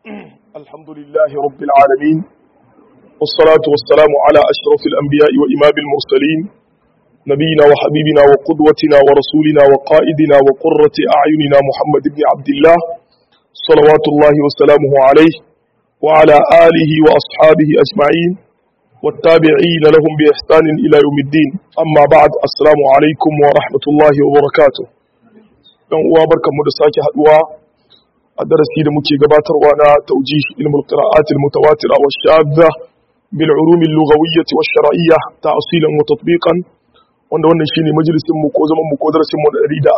الحمد لله رب العالمين والصلاة والسلام على أشرف الأنبياء وإمام المرسلين نبينا وحبيبنا وقدوتنا ورسولنا وقائدنا وقرة أعيننا محمد بن عبد الله صلوات الله وسلامه عليه وعلى آله وأصحابه أجمعين والتابعين لهم بإحسان إلى يوم الدين أما بعد السلام عليكم ورحمة الله وبركاته وبركة مدساك حدوى a darasi da muke gabatarwa na taujih ilmul qira'at al mutawatira wa shadda bil ulum al lughawiyyah wa shar'iyyah ta'silan wa tatbiqan wanda wannan shine majalisin mu ko zaman mu ko darasin mu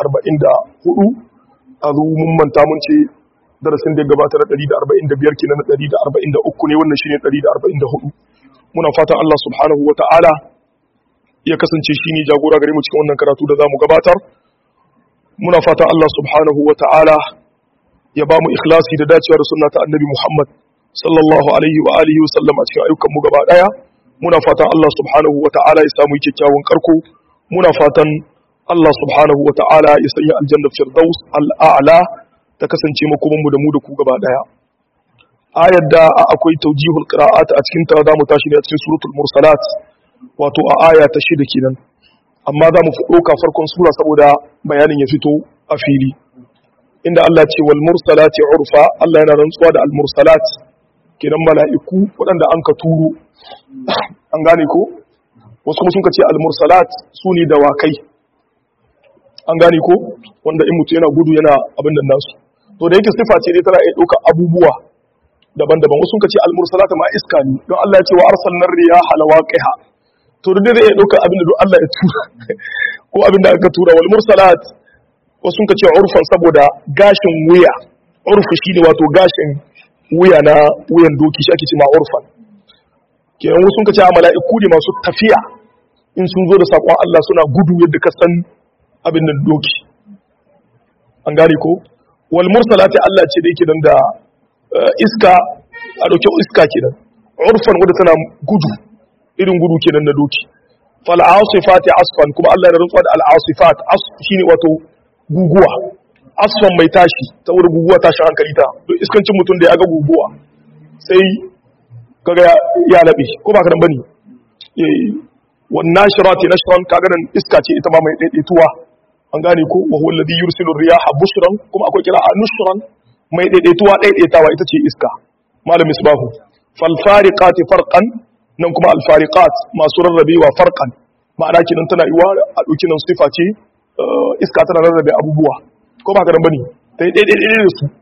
144 azu mun manta mun ce darasin da ya gabata na 145 kenan na 143 ne wannan shine 144 muna fatan Allah subhanahu wa ta'ala ya kasance shine jagora gare mu cikin wannan karatu da zamu gabatar muna fatan Allah subhanahu wa ta'ala ya ba mu ikhlasi da dacewa da sunna ta annabi Muhammad sallallahu alaihi wa alihi wa sallam a cikin ayyukan mu gaba daya muna fatan Allah subhanahu wa ta'ala ya samu kyakkyawan karko muna fatan Allah subhanahu wa ta'ala ya sanya aljanna firdaus al'a'la ta kasance makoman mu da mu da ku gaba daya ayar da akwai tawjihul qira'at a cikin ta zamu tashi ne a cikin suratul mursalat wato a aya ta shida kenan amma za mu fi ɗauka farkon sura saboda bayanin ya fito a fili inda Allah ce wal mursalati urfa Allah yana rantsuwa da al mursalat kenan mala'iku waɗanda an ka turo an gane ko wasu kuma sun ka ce al mursalat su ne dawakai an gane ko wanda in mutu yana gudu yana abin nan nasu to da yake sifa ce dai tana iya ɗaukar abubuwa daban-daban wasu sun ka ce al mursalat ma iska ne don Allah ya ce wa arsalnar riyaha lawaqiha to da dai iya ɗaukar abin da don Allah ya tura ko abin da aka tura wal mursalat wasu ka ce urfan saboda gashin wuya urfu shine wato gashin wuya na wuyan doki shi ake ce ma urfan kenan wasu ka ce a mala'iku ne masu tafiya in sun zo da sakon Allah suna gudu yadda ka san abin da doki an gane ko wal mursalati Allah ce da yake dan da iska a dauke iska kenan urfan wanda tana gudu irin gudu kenan na doki fal asifati asfan kuma Allah ya rantsuwa da al asifat shine wato guguwa asfan mai tashi ta wurin guguwa tashin hankali ta don iskancin mutum da ya ga guguwa sai kaga ya laɓe ko ba ka nan bane wannan shirati nashran kaga nan iska ce ita ma mai daidaituwa an gane ko wa huwa alladhi yursilu riyaha bushran kuma akwai kira nushran mai daidaituwa daidaitawa ita ce iska malam misbahu fal fariqati farqan nan kuma al fariqat masu rarrabewa farqan ma'ana kinan tana iwa a dauki nan sifa ce iska tana rarrabe abubuwa ko ba ka nan bane ta yi ɗaiɗaiɗaiɗai da su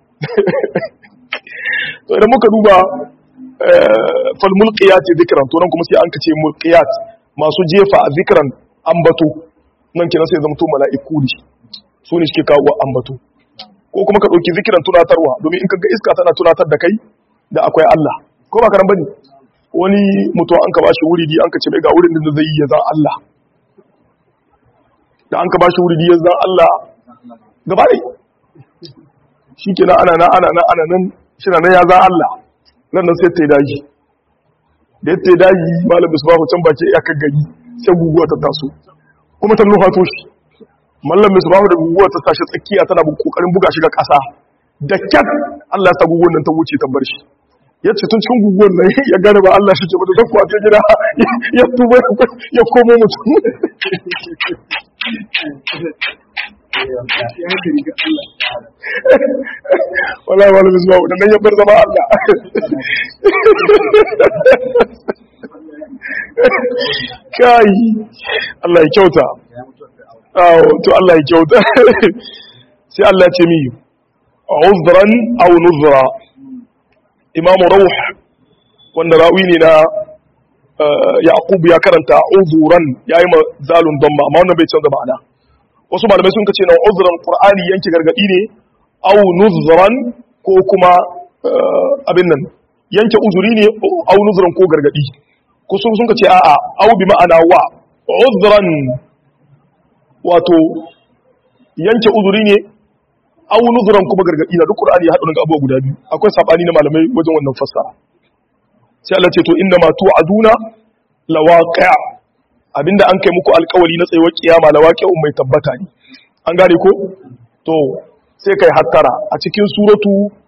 to idan muka duba fal mulqiyat zikran to nan kuma sai an kace mulqiyat masu jefa a zikran ambato nan kenan sai zama to mala'iku ne su ne suke kawo ambato ko kuma ka ɗauki zikiran tunatarwa domin in kaga iska tana tunatar da kai da akwai Allah ko ba ka nan bane wani mutum an ka bashi wuri an ka ce ga wurin da zai yi ya zan Allah da an ka ba shi wuri ya zan Allah gaba ɗai shi ke na ana na ana na ana nan shi na ya zan Allah nan nan sai ta yi daji da ya ta yi daji malam misbahu can baki ya kan gari sai guguwa ta taso kuma ta nufa to shi mallam misbahu da guguwa ta tashi tsakiya tana kokarin buga shi ga ƙasa da kyat Allah ya sa guguwar nan ta wuce ta bar shi ya ce tun cikin guguwar nan ya gane ba Allah shi ke ba da zakwa ta gida ya tuba ya komo mutum wala wala zuwa da nan ya bar zama Allah kai Allah ya kyauta awo to Allah ya kyauta sai Allah ya ce mi uzran aw nuzra imamu rawh wanda rawi ne na yaqub ya karanta uzuran yayi ma zalun damma amma wannan bai canza ma'ana wasu malamai sun kace na uzuran qur'ani yanke gargadi ne aw nuzran ko kuma abin nan yanke uzuri ne aw nuzran ko gargadi ko sun sun kace a'a aw bi ma'ana wa uzran wato yanke uzuri ne aw nuzran kuma gargadi na duk qur'ani ya hadu daga abubuwa guda biyu akwai sabani na malamai wajen wannan fassara sai Allah ce to inda ma tu'aduna lawaqi' abinda an kai muku alkawari na tsayuwar kiyama lawaqi'un mai tabbata ne an gane ko to sai kai hattara a cikin suratu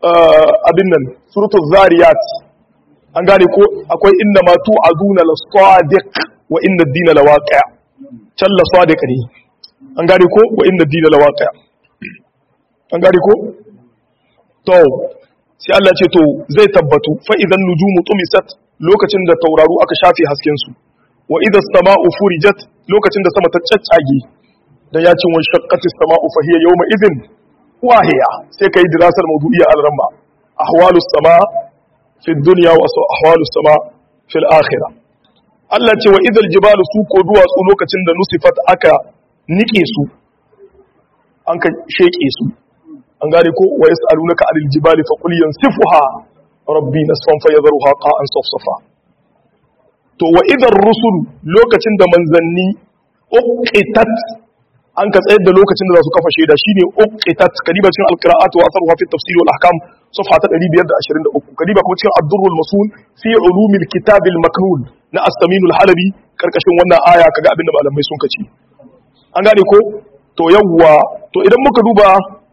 abin nan suratul zariyat an gane ko akwai inna ma tu'aduna lasadiq wa inna ad-dina lawaqi' can lasadiq ne an gane ko wa inna ad-dina lawaqi' an gane ko to sai Allah ce to zai tabbatu fa idan nujumu tumisat lokacin da tauraru aka shafe hasken su wa idha as-sama'u furijat lokacin da sama ta caccage da ya cin wani shaqqati as-sama'u fa hiya yawma idhin wahiya sai kai dirasar mawdu'iyya al-ramba ahwalu as-sama fi ad-dunya wa ahwalu as-sama fi al-akhirah Allah ce wa idhal jibalu su ko duwatsu lokacin da nusifat aka nike su an ka sheke su an gane ko wa yas'alunaka 'anil jibali fa qul yansifuha rabbi nasfan fayadharuha qa'an safsafa to wa idar rusul lokacin da manzanni uqitat an ka tsayar da lokacin da za su kafa shaida shine uqitat kadiba cikin alqira'at wa asruha fi tafsir wal ahkam safha ta 523 kadiba kuma cikin ad-durrul masul fi ulumil kitab al-maknun na as-samin al-halabi karkashin wannan aya kaga abinda malamai sun kace an gane ko to yawwa to idan muka duba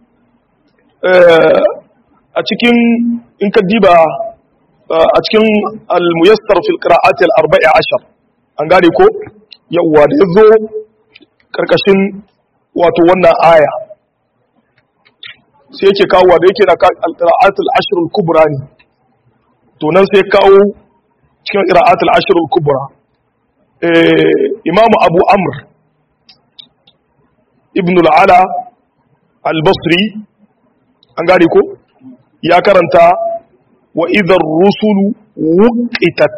a cikin in ka diba a cikin al-muyassar fil qira'at al-arba'i ashar an gane ko yawa da yazo karkashin wato wannan aya sai yake kawo da yake na al-qira'at al-ashr al-kubra ne to nan sai kawo cikin qira'at al-ashr al-kubra imamu abu amr ibn al-ala al-basri an gane ko ya karanta wa idar rusulu wuqitat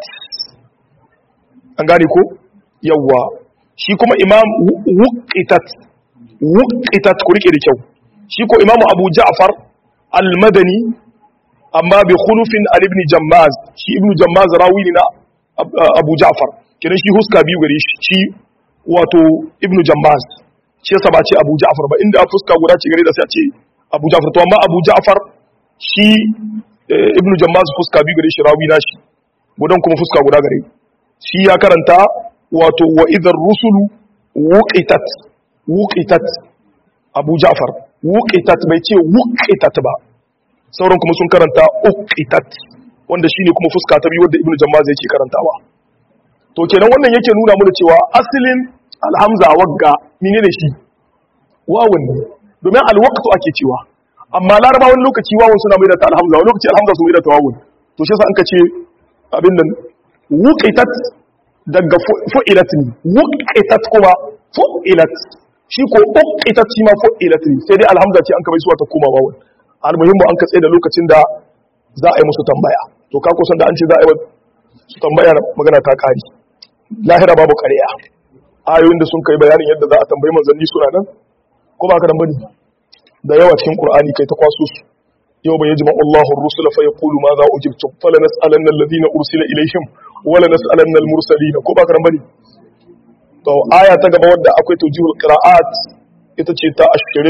an gane ko yawa shi kuma imam wuqitat wuqitat ku rike da kyau shi ko imam abu ja'far al-madani amma bi khulufin al-ibn jammaz shi ibn jammaz rawi ne na abu ja'far kidan shi huska biyu gare shi shi wato ibn jammaz shi yasa ba ce abu ja'far ba inda fuska guda ce gare da sai a ce abu ja'far to amma abu ja'far shi ibnu jammaz fuska biyu gare shi rawi na shi gudan kuma fuska guda gare shi ya karanta wato wa idhar rusulu wuqitat wuqitat abu ja'far wuqitat bai ce wuqitat ba sauran kuma sun karanta uqitat wanda shine kuma fuska ta biyu wanda ibnu jammaz yake karantawa to kenan wannan yake nuna mana cewa asalin alhamza wagga menene shi wawun ne domin alwaqtu ake cewa amma laraba wani lokaci wawun suna mai da ta alhamza wani lokaci alhamza su mai da ta wawun to shi yasa an ka ce abin nan wuqitat daga fu'ilat ne wuqitat kuma fu'ilat shi ko uqitat shi ma fu'ilat ne sai dai alhamza ce an ka bai suwa ta koma wawun almuhimmu an ka tsaye da lokacin da za a yi musu tambaya to ka kusan da an ce za a yi su tambaya magana ta kari lahira babu ƙarya ayoyin da sun kai bayanin yadda za a tambayi manzanni suna nan ko ba ka dan bane da yawa cikin qur'ani kai ta kwaso su yau bai yajma Allahu ar-rusula fa yaqulu ma za ujibtum fala nas'alanna alladhina ursila ilayhim wala nas'alanna al-mursalin ko ba ka dan bane to aya ta gaba wadda akwai tawjihul qira'at ita ce ta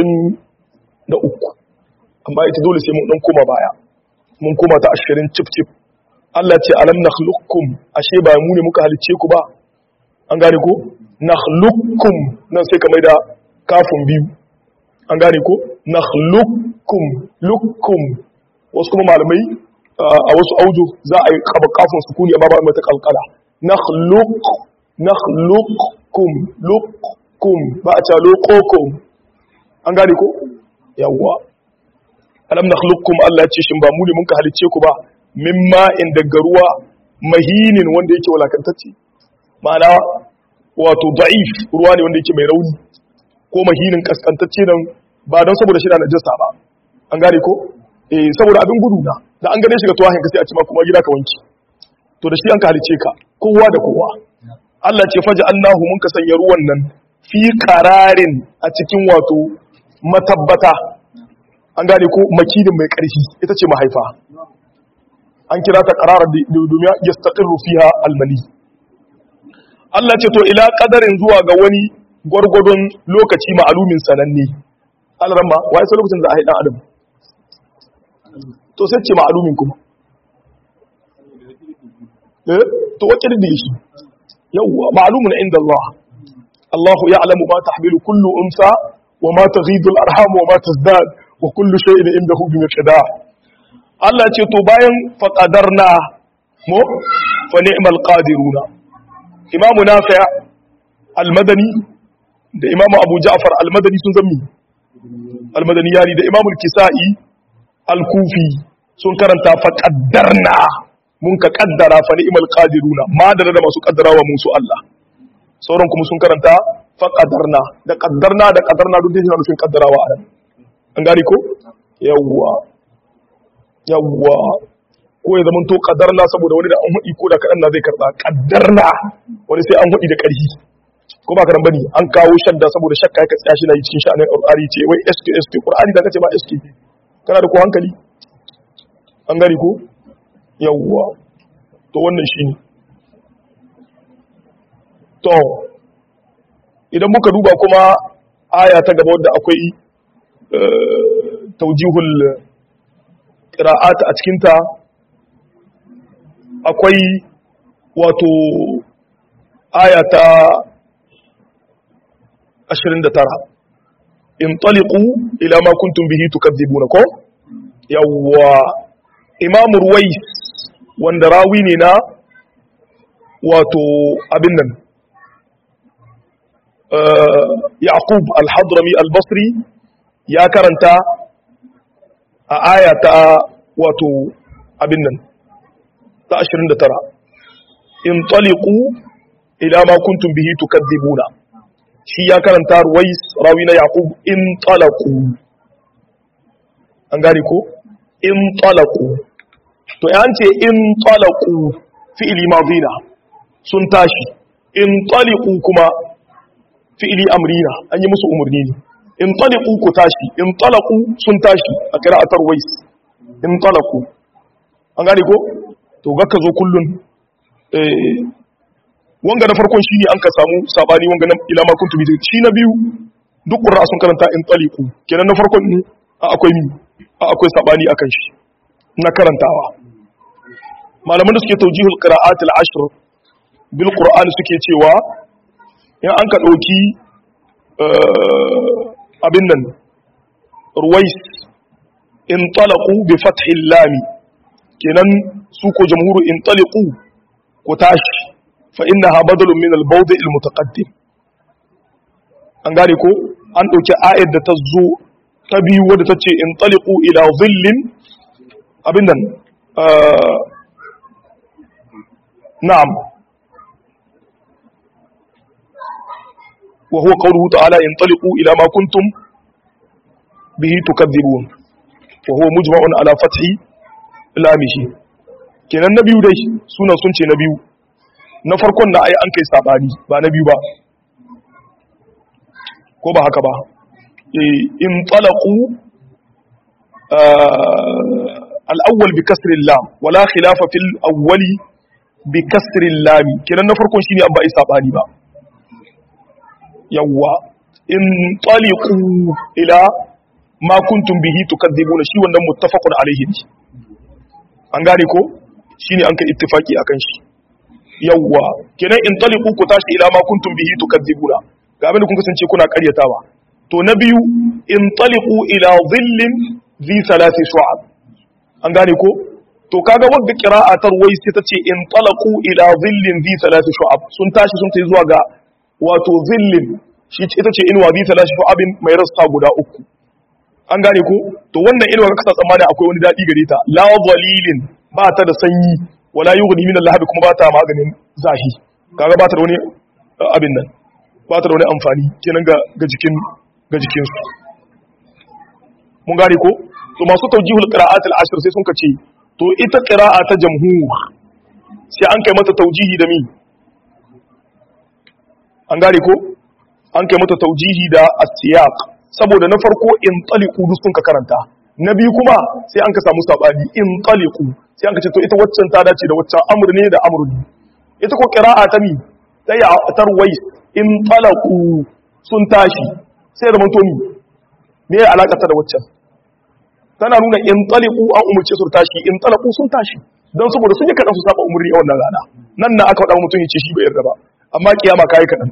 23 amma ita dole sai mun dan koma baya mun koma ta 20 cip cip Allah ce alam nakhluqukum ashe ba mu ne muka halice ku ba an gane ko nakhluqukum nan sai ka maida kafin biyu an gane ko nakhluqukum lukum wasu kuma malamai a wasu auju za a yi kaba kafin sukuni amma ba mai ta kalkala nakhluq nakhluqukum lukum ba a ta lokokum an gane ko yawwa alam nakhluqukum Allah ya ce shin ba mu ne mun ka halicce ku ba mimma in daga ruwa mahinin wanda yake walakantacce ma'ana wato da'if ruwa ne wanda yake mai rauni ko mahinin kaskantacce nan ba don saboda shi da najasa ba an gane ko eh saboda abin gudu na da an gane shi ga tuwahin ka sai a ci ma kuma gida ka wanki to da shi an ka halice ka kowa da kowa Allah ce faja Allahu mun ka sanya ruwan nan fi qararin a cikin wato matabbata an gane ko makidin mai ƙarfi ita ce mahaifa an kira ta qararar domin yastaqirru fiha almali Allah ce to ila qadarin zuwa ga wani gwargwadon lokaci ma'alumin sananne alramma wai sai lokacin da a haidan adam to sai ce ma'alumin kuma eh to wace da shi yawwa ma'lumun inda Allah Allah ya'lamu ma tahmilu kullu unsa wa ma taghidu al-arham wa ma tazdad wa kullu shay'in indahu bi miqdar Allah ce to bayan faqadarna mo fa ni'mal qadiruna imamu nafi' al-madani da imamu abu ja'far al-madani sun zammi al-madani yani da imamu al-kisa'i al-kufi sun karanta faqaddarna mun ka kaddara fa ni'mal qadiruna ma da da masu kaddarawa musu Allah sauran kuma sun karanta faqadarna da qaddarna da qaddarna duk dai nufin kaddarawa a an gari ko yawwa yawwa ko ya zama to qaddarna saboda wani da an hudi ko da kadan na zai karba qaddarna wani sai an hudi da karhi ko ba karan bane an kawo shadda saboda shakka ka tsaya shi na yi cikin sha'anin qur'ani ce wai sk sk qur'ani da kace ba sk kana da ko hankali an gari ko yawwa to wannan shi ne to idan muka duba kuma aya ta gaba wadda akwai taujihul ƙira'at a cikinta akwai wato aya ta 29 in taliqu ila ma kuntum bihi tukadzibuna ko yawwa imamu ruwais wanda rawi ne na wato abin nan yaqub al-hadrami al-basri ya karanta a aya ta wato abin nan ta 29 in taliqu ila ma kuntum bihi tukadzibuna shi ya karanta ruwais rawi na yaqub in talaqu an gane ko in talaqu to yan ce in talaku fi'ili madina sun tashi in taliku kuma fi'ili amrina an yi musu umarni ne in taliku ku tashi in talaku sun tashi a kira'atar wais in talaku an gane ko to ga ka zo kullun wanga na farkon shi ne an ka samu sabani wanga na ilama kuntu bi shi na biyu duk qur'a sun karanta in taliku kenan na farkon ne akwai mi akwai sabani akan shi na karantawa malaman da suke taujihul qira'at al-ashr bil qur'an suke cewa in an ka dauki abin nan ruwais in talaqu bi fathi lam kenan su ko jamhuru in taliqu ko tashi fa innaha badalun min al-bawd' al-mutaqaddim an gane ko an dauki ayat da ta zo ta biyu wadda ta ce in taliqu ila dhillin abin nan na'am wa huwa qawluhu ta'ala in taliqu ila ma kuntum bihi tukadzibun wa huwa mujma'un ala fathi lamihi kenan na biyu dai sunan sun ce na biyu na farkon da ai an kai sabani ba na biyu ba ko ba haka ba in talaqu الأول بكسر اللام ولا خلاف في الأول بكسر اللام كنا نفرق شيني أبا إساباني با يوا انطلقوا إلى ما كنتم به تكذبون شي wannan muttafaqun alaihi ne an gane ko shine an kai ittifaki akan shi yawa kenan intaliqu ku tashi ila ma kuntum bihi tukadzibuna ga abin da kun kasance kuna karyatawa to na biyu intaliqu ila dhillin zi salasi shu'ab an gane ko to kaga wanda qira'a tarwai sai tace in talaqu ila dhillin zi salasi shu'ab sun tashi sun tayi zuwa ga wato dhillin shi ita ce inwa zi salasi shu'abin mai rasta guda uku an gane ko to wannan inwa ka kasa tsammani akwai wani dadi gare ta la dhalilin ba ta da sanyi wala yughni min al kuma ba ta maganin zahi kaga ba ta da wani abin nan ba ta da wani amfani kenan ga ga jikin ga jikin su mun gane ko to masu taujihul qira'at al-ashr sai sun kace to ita qira'a ta jamhur sai an kai mata taujihi da mi an gane ko an kai mata taujihi da as-siyaq saboda na farko in taliqu duk sun ka karanta na biyu kuma sai an ka samu sabani in taliqu sai an ka ce to ita waccan ta dace da waccan amr ne da amr ne ita ko qira'a ta mi ta ya tarwais in talaqu sun tashi sai da mantomi me ya alaka ta da waccan tana nuna in taliku an umarce su tashi in talaku sun tashi don saboda sun yi kaɗan su saba umarni a wannan rana nan na aka faɗa mutum ya ce shi bai yarda ba amma kiyama kayi kaɗan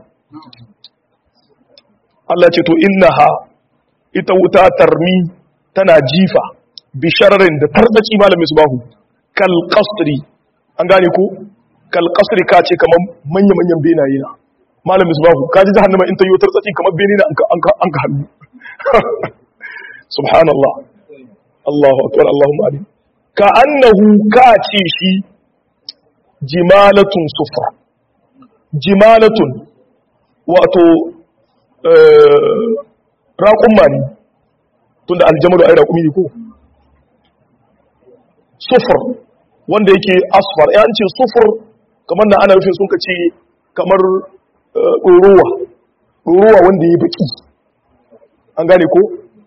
Allah ce to innaha ita wuta tarmi tana jifa bishararin da tarzaci malamin subahu kal qasri an gane ko kal qasri ka ce kamar manya manyan benaye na malamin subahu ka ji jahannama in ta yi tarzaci kamar bene na an ka an ka hannu subhanallah Allahu akbar Allahumma amin ka annahu ka ce shi jimalatun sufra jimalatun wato raƙumma ne tun da aljamalu ai raƙumi ne ko sufur wanda yake asfar ya ce sufur kamar da ana rufin sun ka ce kamar ɗorowa ɗorowa wanda ya baki an gane ko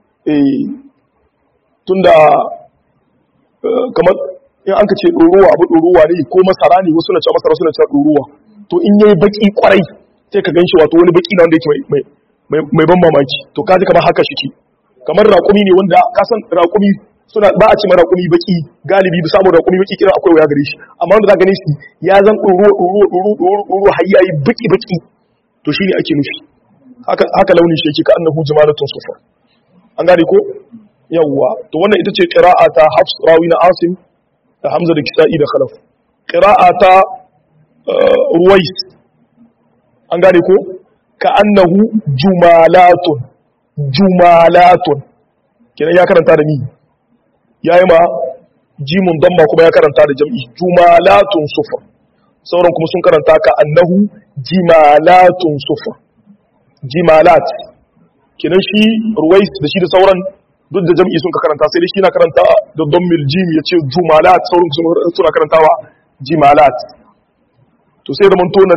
tun da kamar in an ka ce ɗorowa abu ɗorowa ne ko masara ne wasu na ce masara suna ce ɗorowa to in yayi baki kwarai sai ka ganshi wato wani baki na wanda yake mai ban mamaki to kaji kamar haka shi kamar raƙumi ne wanda kasan raƙumi suna ba a ce ma raƙumi baki galibi da samun raƙumi baki kira akwai waya gare shi amma wanda za gane shi ya zan ɗoro ɗoro ɗoro ɗoro ɗoro har yayi baki baki to shine ake nufi haka haka launin shi yake ka annahu jamalatun sufa an gane ko yawwa to wannan ita ce qira'a ta Hafs rawi na Asim da Hamza da Kisa'i da Khalaf qira'a ta Ruwais an gane ko ka annahu jumalatun jumalatun kenan ya karanta da ni yayi ma jimun damma kuma ya karanta da jam'i jumalatun sufa sauran kuma sun karanta ka annahu jimalatun sufa jimalat kenan shi ruwais da shi da sauran duk da jam'i sun ka karanta sai dai shi na karanta da dammil jim ya ce jumalat sauran suna karantawa jimalat to sai da mantonan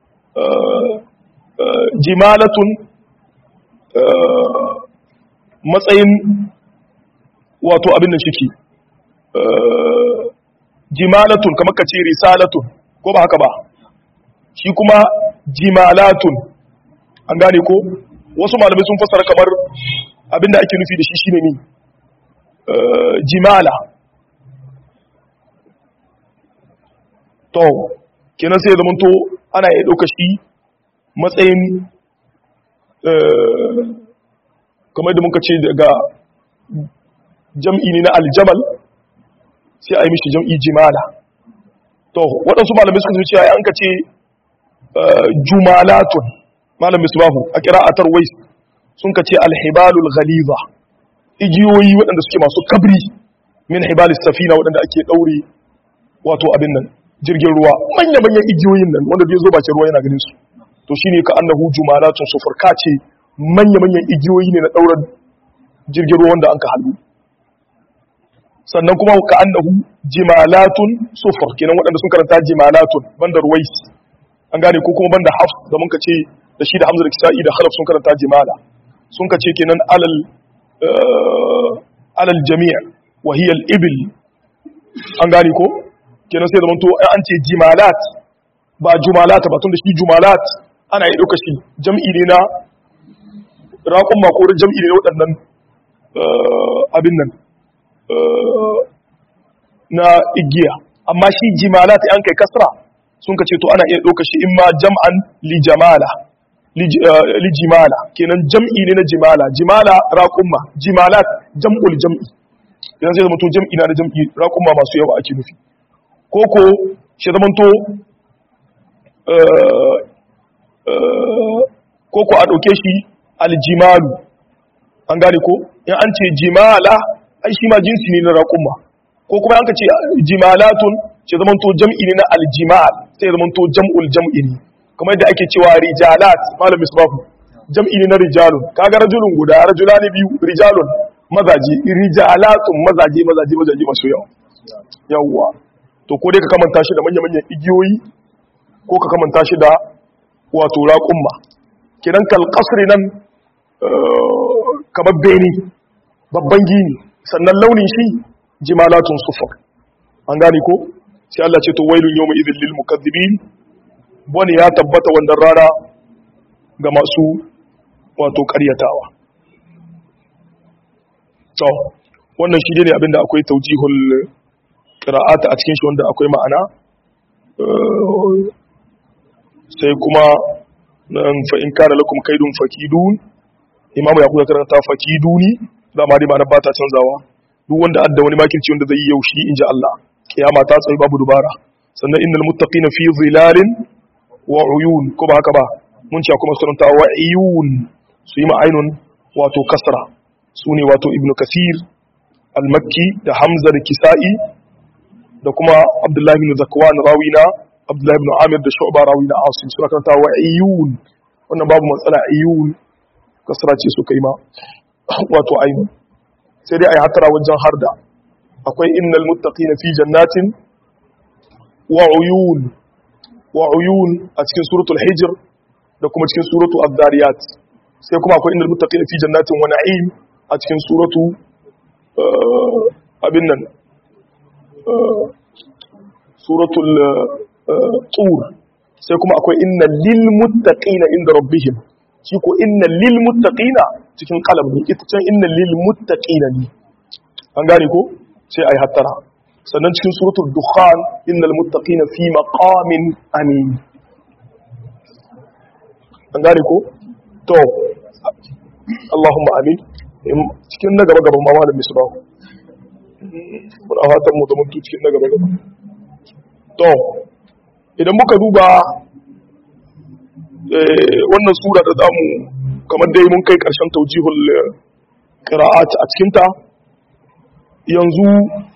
jimalatun matsayin wato abin da shike jimalatun kamar ka ce risalatun ko ba haka ba shi kuma jimalatun an gane ko wasu malamai sun fassara kamar abin da ake nufi da shi shine ne jimala to kenan sai ya zamanto ana iya ɗauka shi matsayin kamar da muka ce daga jam'i ne na aljamal sai a yi mishi jam'i jimala to waɗansu malamai suka zuciya ya an ka ce jumalatun malam misbahu a kira'atar wais sun ka ce alhibalul ghaliza igiyoyi waɗanda suke masu kabri min hibalis safina waɗanda ake ɗaure wato abin nan jirgin ruwa manya-manyan igiyoyin nan wanda bai zo bakin ruwa yana ganin su to shine ka annahu jumalatun sufur ka ce manya-manyan igiyoyi ne na ɗaurar jirgin ruwa wanda an ka halu sannan kuma ka annahu jimalatun sufur kenan waɗanda sun karanta jimalatun banda ruwais an gane ko kuma banda hafs da mun ka ce da shi da hamza da kisa'i da khalaf sun karanta jimala sun ka ce kenan alal alal jami' wa hiya al ibil an gane ko kenan sai da mun to an ce jimalat ba jumalat ba tun da shi jumalat ana yi ɗauka shi jam'i ne na raƙon makorin jam'i ne na waɗannan abin nan na igiya amma shi jimalat an kai kasra sun ka ce to ana iya ɗauka shi in ma jam'an li jamala li jimala kenan jam'i ne na jimala jimala raƙumma jimalat jam'ul jam'i idan zai zama to jam'i na da jam'i raƙumma masu yawa ake nufi koko shi zama to koko a ɗauke shi aljimalu an gane ko in an ce jimala ai shi ma jinsi ne na raƙumma ko kuma an ka ce jimalatun ce zaman to jam'i ne na aljimal sai zaman to jam'ul jam'i ne kamar yadda ake cewa rijalat malam misbahu jam'i ne na rijalun kaga rajulun guda rajulani biyu rijalun mazaji rijalatun mazaje mazaje mazaje masu yawa yawwa to ko dai ka kamanta shi da manya-manyan igiyoyi ko ka kamanta shi da wato raƙumma kidan kalƙasri nan kamar beni babban gini sannan launin shi jimalatun sufur an gane ko sai Allah ce to wailun yawma idhil lil mukaththibin wani ya tabbata wannan rana ga masu wato ƙaryatawa to wannan shi ne abinda akwai taujihul qira'ata a cikin shi wanda akwai ma'ana sai kuma nan fa in kana lakum kaidun fakidun imamu ya kuka karanta fakiduni da ma dai ma'anar ba ta canzawa duk wanda adda wani makirci wanda zai yi yau shi inji Allah kiyama ta tsaye babu dubara sannan innal muttaqina fi zilalin wa uyun ko ba haka ba mun ce kuma sunanta wa uyun su yi ma'ainun wato kasra su ne wato ibnu kasir al-makki da hamza da kisa'i da kuma abdullahi ibn zakwan rawina abdullahi ibn amir da shu'ba rawina asim suna karanta wa uyun wannan babu matsala uyun kasra ce su kai ma wato ainun sai dai ai hatara wajen harda akwai innal muttaqina fi jannatin wa uyun wa uyun a cikin suratul hijr da kuma cikin suratul ad-dariyat sai kuma akwai innal muttaqina fi jannatin wa na'im a cikin suratu abin nan suratul tur sai kuma akwai innal lil muttaqina inda rabbihim shi ko innal lil muttaqina cikin kalam ne ita can innal lil muttaqina ne an gane ko sai ai hattara sannan cikin suratul dukhan innal muttaqina fi maqamin amin an gane ko to Allahumma amin cikin na gaba gaban mama da misbahu muna fatan mu da mutu cikin na gaba gaba to idan muka duba wannan sura da zamu kamar dai mun kai karshen taujihul qira'at a cikin ta yanzu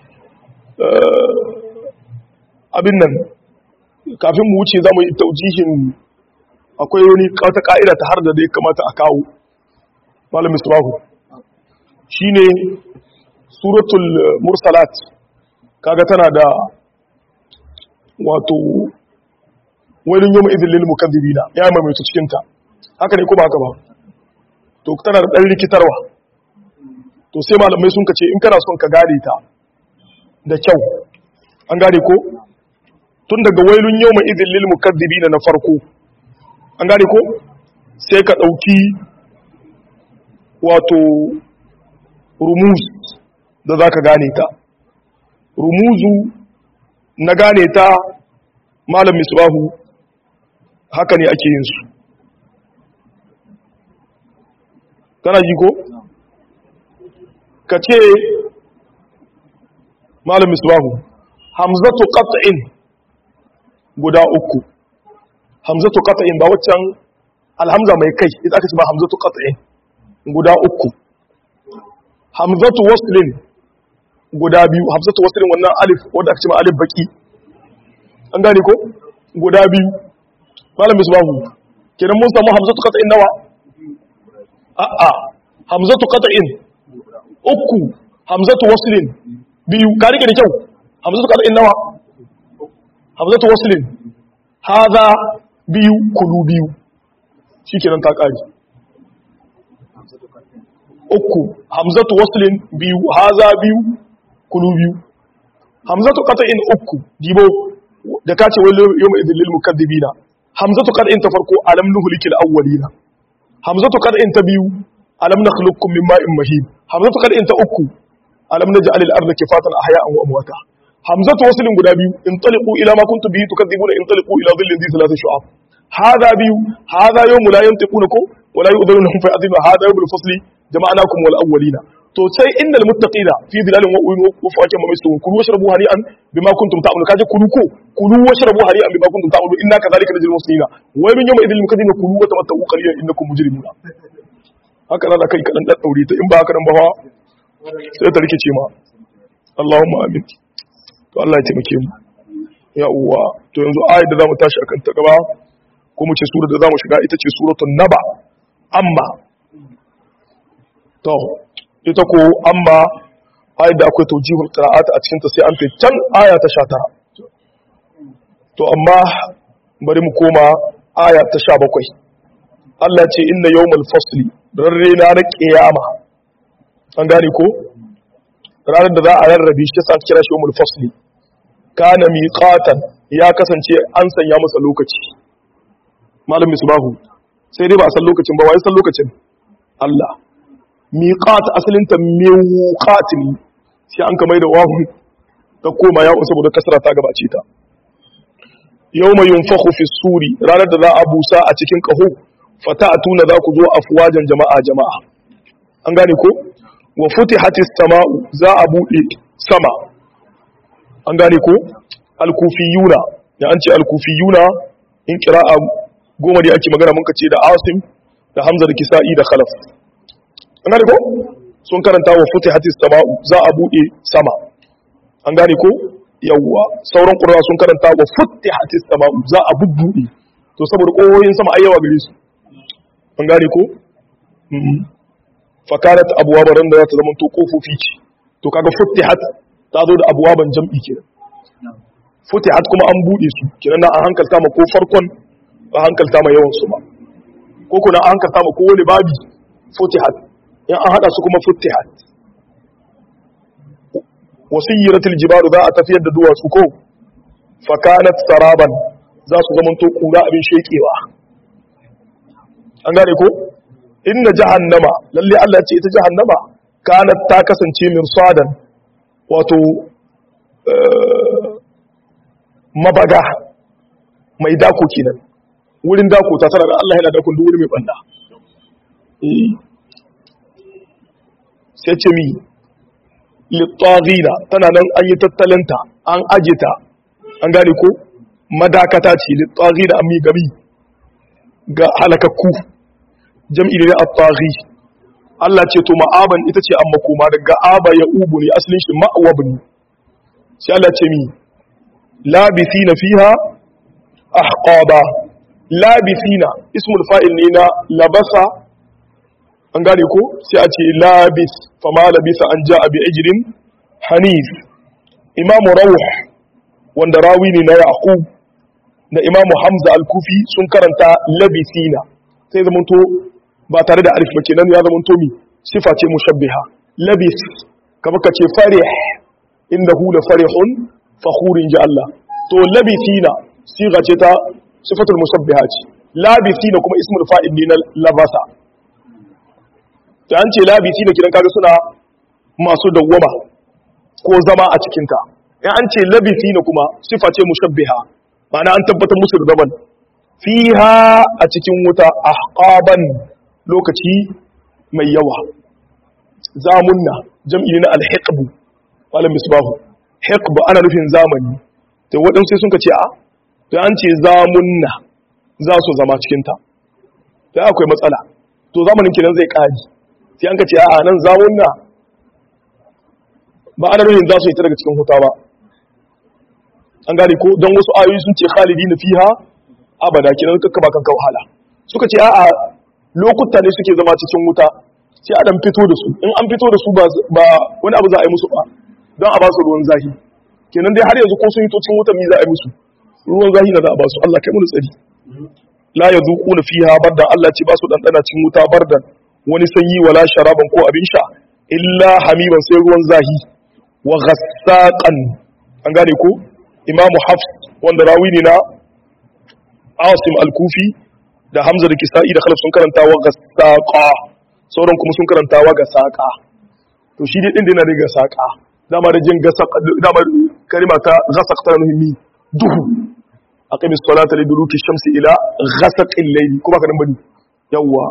abin nan kafin mu wuce zamu yi taujihin akwai wani wata ka'ida ta har da dai kamata a kawo malam misbahu shine suratul mursalat kaga tana da wato wani yawma idhil lil mukaththibina ya mai cikin ta haka ne ko ba haka ba to tana da dan rikitarwa to sai malamai sun kace in kana son ka gane ta da kyau an gane ko tun daga wailun yawma idhil lil mukaththibina na farko an gane ko sai ka dauki wato rumuz da za ka gane ta rumuzu na gane ta malam misbahu haka ne ake yin su kana ji ko ka ce malam misbahu hamzatu qat'in guda uku hamzatu qat'in ba waccan alhamza mai kai ita aka ce ba hamzatu qat'in guda uku hamzatu waslin guda biyu hamzatu waslin wannan alif wanda aka ce ma alif baki an gane ko guda biyu malam misbahu kenan mun samu hamzatu qat'in nawa a a hamzatu qat'in uku hamzatu waslin biyu ka rike da kyau hamzatu qat'in nawa hamzatu waslin hadha biyu kulu biyu shikenan ta kare uku hamzatu waslin biyu haza biyu kulu biyu hamzatu qat'in uku dibo da kace wal yawma idhil lil mukaththibina hamzatu qat'in ta farko alam nuhlikil awwalina hamzatu qat'in ta biyu alam nakhluqukum min ma'in mahin hamzatu qat'in ta uku alam naj'al al arda kifatan ahya'an wa amwata hamzatu waslin guda biyu intaliqu ila ma kuntum bihi tukadzibuna intaliqu ila dhillin dhi thalath shu'ab hada biyu hada yawmu la yantiqunakum ولا يؤذن لهم فيأذن هذا يوم الفصل جمعناكم والأولين to sai innal muttaqina fi dhilalin wa uyun wa fawakin mamistun kulu washrabu hari'an bima kuntum ta'malun kaje kulu ko kulu washrabu hari'an bima kuntum ta'malun inna kadhalika najzil muslimina wa min yawma idhil mukadzibina kulu wa tamatta'u qalilan innakum mujrimuna haka da kai kadan dan daure ta in ba haka nan ba fa sai ta rikice ma Allahumma amin to Allah ya taimake mu ya uwa to yanzu ayat da zamu tashi akan ta gaba ko mu ce sura da zamu shiga ita ce suratul naba amma to ita ko amma ayat da akwai tawjihul qira'at a cikin ta sai an can aya ta 19 to amma bari mu koma aya ta 17 Allah ce inna yawmal fasli rarre na na kiyama an gane ko ranar da za a rarrabe shi sa kira shi yawmul fasli kana miqatan ya kasance an sanya masa lokaci malam misbahu sai dai ba a san lokacin ba wai san lokacin Allah miqat asalin ta miqat ne sai an kamar da wawu ta koma ya saboda kasra ta gabace ta yawma yunfakhu fi suri ranar da za a busa a cikin kaho fata'atuna za ku zo afwajan jama'a jama'a an gane ko wa futihatis sama'u za a bude sama an gane ko al-kufiyuna da an ce al-kufiyuna in qira'a goma da ake magana mun ce da Asim da Hamza da Kisa'i da Khalaf an gane ko sun karanta wa futihatis sama'u za a bude sama an gane ko yawwa sauran qurra sun karanta wa futihatis sama'u za a bubbude to saboda koyoyin sama ayyawa gare su an gane ko fakarat abwaban da za ta zama to kofofi ce to kaga futihat ta zo da abwaban jam'i kenan futihat kuma an bude su kenan na an hankalta ma ko farkon ba hankalta ma yawan su ba ko kuna an hankalta ma ko wani babi futihat in an hada su kuma futihat wasiyiratul jibalu za a tafiyar da duwatsu ko fakanat saraban za su zama to kura abin shekewa an gane ko inna jahannama lalle Allah ya ce ita jahannama kanat ta kasance mirsadan wato mabaga mai dako kenan wurin dako ta sanar Allah yana dakon duk wuri mai banda sai ce mi littagina tana nan an yi tattalinta an ajita an gane ko madakata ce littagina an mi gami ga halakakku jam'i ne a taghi Allah ce to ma'aban ita ce an makoma daga aba ya ubu ne asalin shi ma'awab ne sai Allah ce mi labithina fiha ahqaba labithina ismul fa'il ne na labasa an gane ko sai a ce labis fama labisa an ja'a bi ajrin hanif imamu rawh wanda rawi ne na yaqub da imamu hamza al-kufi sun karanta labithina sai zamanto ba tare da alif ba kenan ya zamanto mi sifa ce mushabbiha labis kama ka ce farih innahu la farihun fakhurin ji Allah to labithina siga ce ta sifatul mushabbiha ce labithina kuma ismul fa'il ne na labasa ta an ce labisi da kiran kaga suna masu dawwama ko zama a cikinta in an ce labisi na kuma sifa ce mushabbiha ma'ana an tabbatar musu da zaman fiha a cikin wuta ahqaban lokaci mai yawa zamunna jam'i na alhiqbu malam misbahu hiqbu ana nufin zamani to waɗansu sai sun ka ce a to an ce zamunna za su zama cikinta to akwai matsala to zamanin kiran zai ƙari sai an ka ce a nan zamun na ba ana nufin za su yi ta daga cikin huta ba an gane ko don wasu ayoyi sun ce khalidi na fiha abada kinan kakka ba kanka wahala suka ce a lokuta ne suke zama cikin wuta sai adam fito da su in an fito da su ba wani abu za a yi musu ba don a ba su ruwan zahi kenan dai har yanzu ko sun yi to cikin wutan mi za a yi musu ruwan zahi na za a ba su Allah kai mu tsari la yazuquna fiha bardan Allah ce ba su dandana cikin wuta bardan wani sanyi wala sharaban ko abin sha illa hamiman sai ruwan zahi wa ghassaqan an gane ko imamu hafs wanda rawi ne na asim al-kufi da hamza da kisa'i da khalaf sun karanta wa ghassaqa sauran kuma sun karanta wa gasaqa to shi dai din da yana da gasaqa dama da jin gasaqa dama kalima ta ghasaq ta muhimmi duhu aqimis salata liduluki shamsi ila ghasaqil layli kuma kadan bani yawwa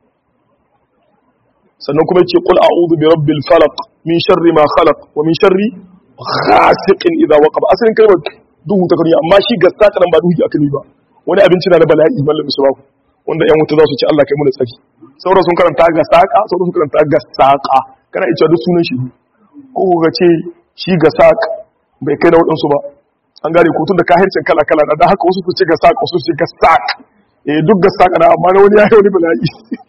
sannan kuma ce qul a'udhu bi rabbil falaq min sharri ma khalaq wa min sharri ghasiqin idha waqab asalin kalmar duhu ta kariya amma shi gassaka nan ba duhu aka ba wani abinci na da bala'i mallam musubahu wanda yan wuta za su ci Allah kai mu da tsari sauran sun karanta gassaka sauran sun karanta gassaka kana iya duk sunan shi ko ga ce shi gassak bai kai na wadansu ba an gane ko tun da kahircin kala kala da haka wasu su ce gassak wasu su ce gassak eh duk gassaka na amma na wani ya yi wani bala'i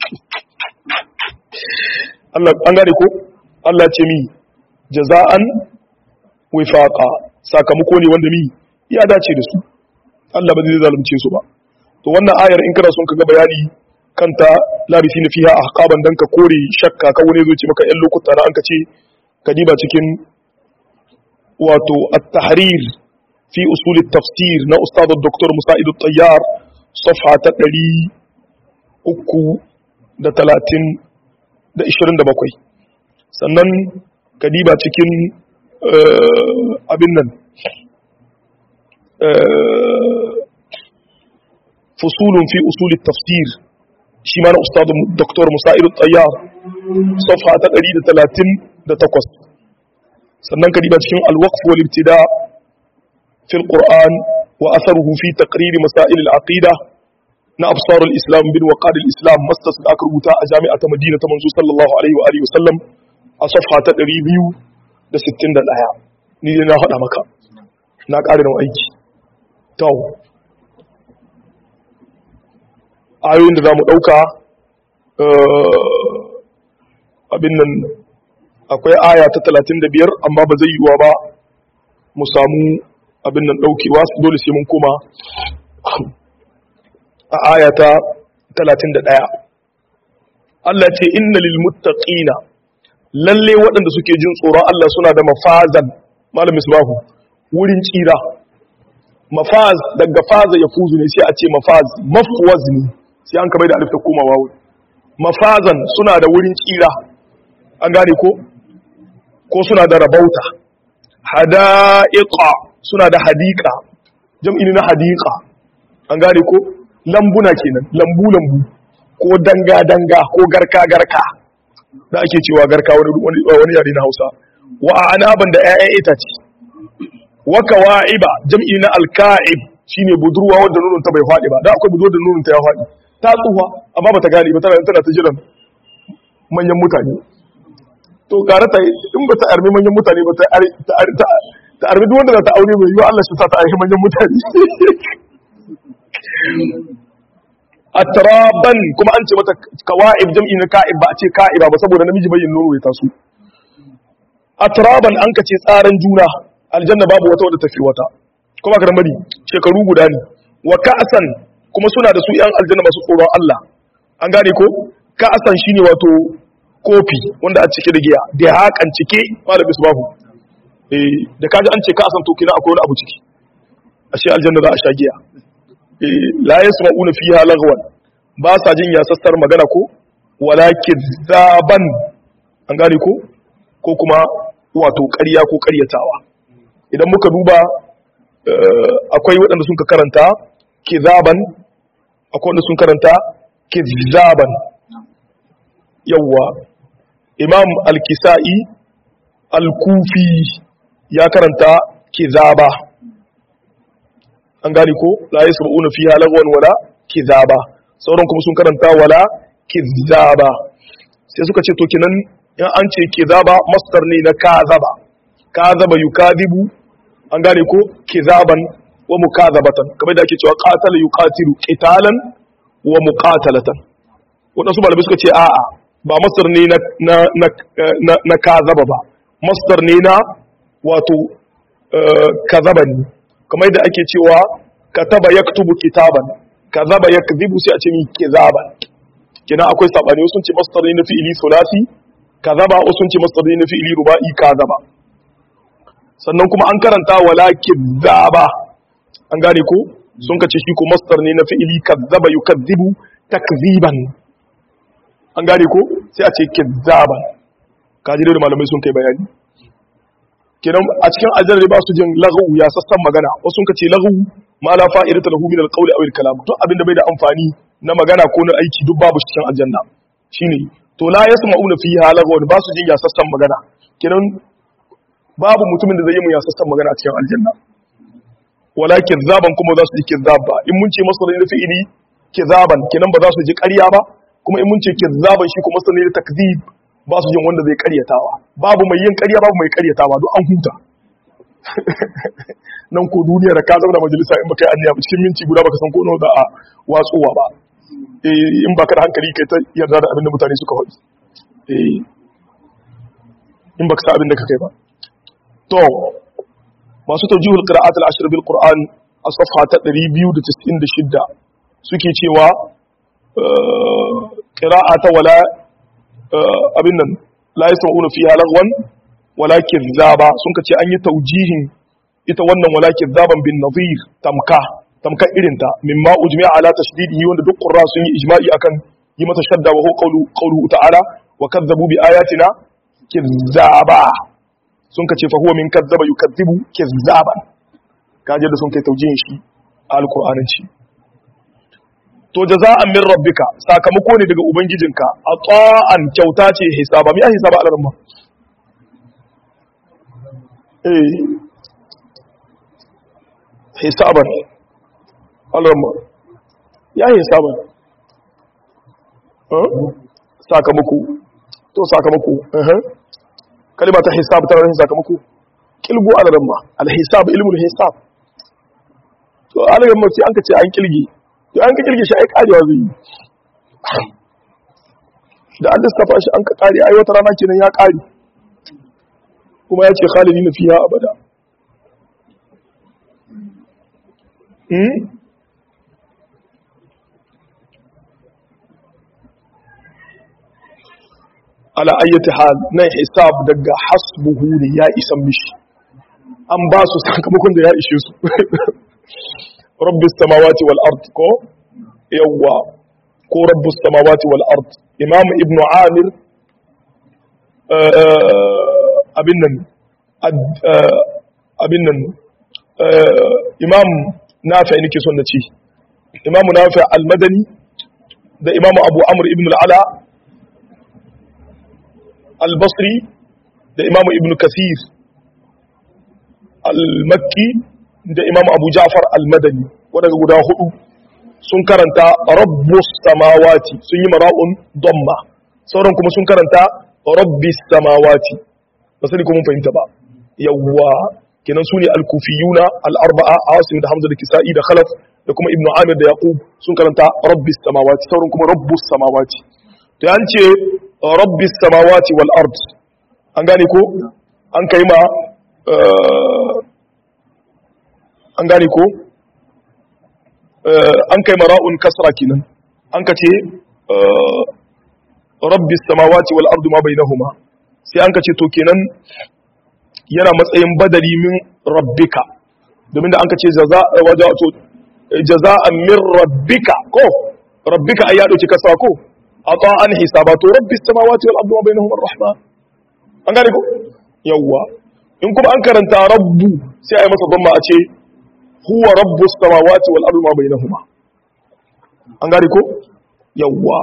Allah an gane ko Allah ce mi jaza'an wifaqa sakamako ne wanda mi ya dace da su Allah ba zai zalunce su ba to wannan ayar in kana son ka ga bayani kanta labisi na fiha ahqaban dan ka kore shakka ka wani zo ce maka yan lokuta na an ka ce ka diba cikin wato at-tahrir fi usul at-tafsir na ustad dr musa'id at-tayyar safha ta 330 da 27 sannan kadiba cikin abin nan fusulun fi usulin tafsir shi ma na ustadu doktor musa'ir tsayyar safha ta 138 sannan ka diba cikin al-waqf wal ibtida fi al-Qur'an wa atharuhu fi taqrir masail al-aqida na absar al-islam bin waqad al-islam mastas da aka rubuta a jami'a ta Madina ta manzo sallallahu alaihi wa alihi wasallam a safha ta 261 ni ne na faɗa maka na ƙara da aiki to ayoyin da za mu ɗauka abin nan akwai aya ta talatin da biyar amma ba zai yiwuwa ba mu samu abin nan ɗaukewa dole sai mun koma a aya ta talatin da ɗaya Allah ce inna lil muttaqina lalle waɗanda suke jin tsoron Allah suna da mafazan malam misbahu wurin tsira mafaz daga faza ya fuzu ne sai a ce mafaz mafwaz ne sai an kamar da alif ta komawa wuri mafazan suna da wurin tsira an gane ko ko suna da rabauta hada'iqa suna da hadiqa jam'i na hadiqa an gane ko lambuna kenan lambu lambu ko danga danga ko garka garka da ake cewa garka wani wani yare na Hausa wa anaban da ƴaƴan itace wa kawa'iba jam'i na alka'ib shine budurwa wanda nunun ta bai faɗi ba da akwai budurwa da nunun ta ya faɗi ta tsufa amma bata gane ba tana tana ta jiran manyan mutane to gara ta in ba ta armi manyan mutane ba ta ta armi duk wanda za ta aure mai yiwa Allah shi sa ta armi manyan mutane atraban kuma an ce mata kawa'ib jam'i na ka'ib ba a ce ka'iba ba saboda namiji bai yin nono ya taso atraban an ka ce tsaran juna aljanna babu wata wadda tafi wata kuma ka mari shekaru guda ne wa ka'asan kuma suna da su yan aljanna masu tsoron Allah an gane ko ka'asan shine wato kofi wanda a cike da giya da hakan cike malam babu eh da kaji an ce ka'asan to kina akwai wani abu ciki ashe aljanna za a sha giya eh la yasma'una fiha lagwan ba sa jin yasassar magana ko wala kizzaban an gane ko ko kuma wato ƙarya ko ƙaryatawa idan muka duba akwai waɗanda sun ka karanta kizaban akwai wanda sun karanta kizaban yawwa imam al-kisa'i al-kufi ya karanta kizaba an gani ko la yasma'una fiha lagwan wala kizaba sauran kuma sun karanta wala kizaba sai suka ce to kinan in an ce kizaba masdar ne na kazaba kazaba yukadibu an gane ko kizaban wa mukazabatan kamar da ake cewa qatala yuqatilu qitalan wa muqatalatan wadansu malamai suka ce a'a ba masdar ne na na na na kazaba ba masdar ne na wato kazaba ne kamar da ake cewa kataba yaktubu kitaban kazaba yakdhibu sai a ce min kizaban kina akwai sabani wasu sun ce masdar ne na fi'ili sulasi kazaba wasu sun ce masdar ne na fi'ili ruba'i kazaba sannan kuma an karanta walakin zaba an gane ko sun kace shi ko masdar ne na fi'ili kazzaba yukazzibu takziban an gane ko sai a ce kizzaban kaji da malamai sun kai bayani kenan a cikin aljanna ba su jin laghu ya sassan magana wasu sun kace laghu ma la fa'idata lahu min al-qawli aw al-kalam to abinda bai da amfani na magana ko na aiki duk babu cikin aljanna shine to la yasma'una fiha lagwan ba su jin ya sassan magana kenan babu mutumin da zai yi mu yasassan magana a cikin aljanna wala kizzaban kuma za su ji kizzab ba in mun ce masarin da fi'ili kizzaban kenan ba za su ji ƙarya ba kuma in mun ce kizzaban shi kuma masarin da takzib ba su jin wanda zai ƙaryatawa babu mai yin ƙarya babu mai ƙaryatawa duk an huta nan ko duniya da ka zama da majalisa in baka yi anniya ba cikin minti guda baka san ko nawa za a watsowa ba eh in baka da hankali kai ta yarda da abin da mutane suka faɗi eh in baka sa abin da ka kai ba to masu tawjihul qira'at al-ashr bil qur'an a safha ta 296 suke cewa qira'ata wala abin nan la yasma'una fiha lagwan wala kizzaba sun kace an yi tawjihin ita wannan wala kizzaban bin nadhir tamka tamka irinta mimma ujmi'a ala tashdidihi wanda duk qurra sun yi ijma'i akan yi mata shadda wa huwa qawlu qawluhu ta'ala wa kazzabu bi ayatina kizzaba sun ka ce fa huwa min kazzaba yukazzibu kizzaban kaje da sun kai taujihin shi a alqur'anin shi to jaza'an min rabbika sakamako ne daga ubangijinka ata'an kyauta ce hisaba mi hisaba alarma eh hisaban alarma ya hisaban sakamako to sakamako kalima ta hisab ta rahin sakamako kilgo alarma alhisab ilmul hisab to alarma sai an ka ce an kilge to an ka kirge shi ai karewa zai yi da an lissafa shi an ka kare ai wata rana kenan ya kare kuma ya ce khalidi na fiya abada ala ayyati hal na hisab daga hasbuhu ne ya isan mishi an ba su sakamakon da ya ishe su rabbis samawati wal ard ko yawwa ko rabbus samawati wal ard imam ibn amir abin nan abin nan imam nafi nake son na ce imam nafi al-madani da imam abu amr ibn al-ala al-basri da imam ibn kathir al-makki da imam abu ja'far al-madani wadanda guda hudu sun karanta rabbus samawati sun yi mara'un domma sauran kuma sun karanta rabbis samawati ba sani kuma fahimta ba yawwa kenan su ne al-kufiyuna al-arba'a asim da hamza da kisa'i da khalaf da kuma ibnu amir da yaqub sun karanta rabbis samawati sauran kuma rabbus samawati to an ce rabbis samawati wal ard an gane ko an kai ma an gane ko an kai mara'un kasra kenan an ka ce rabbis samawati wal ardu ma bainahuma sai an ka ce to kenan yana matsayin badali min rabbika domin da an ka ce jaza'an min rabbika ko rabbika ai ya dauki kasa ko ata'an hisaba to rabbis samawati wal ardu ma bainahuma ar-rahman an gane ko yawwa in kuma an karanta rabbu sai ai masa dhamma a ce huwa rabbus samawati wal ardi ma bainahuma an gari ko yawwa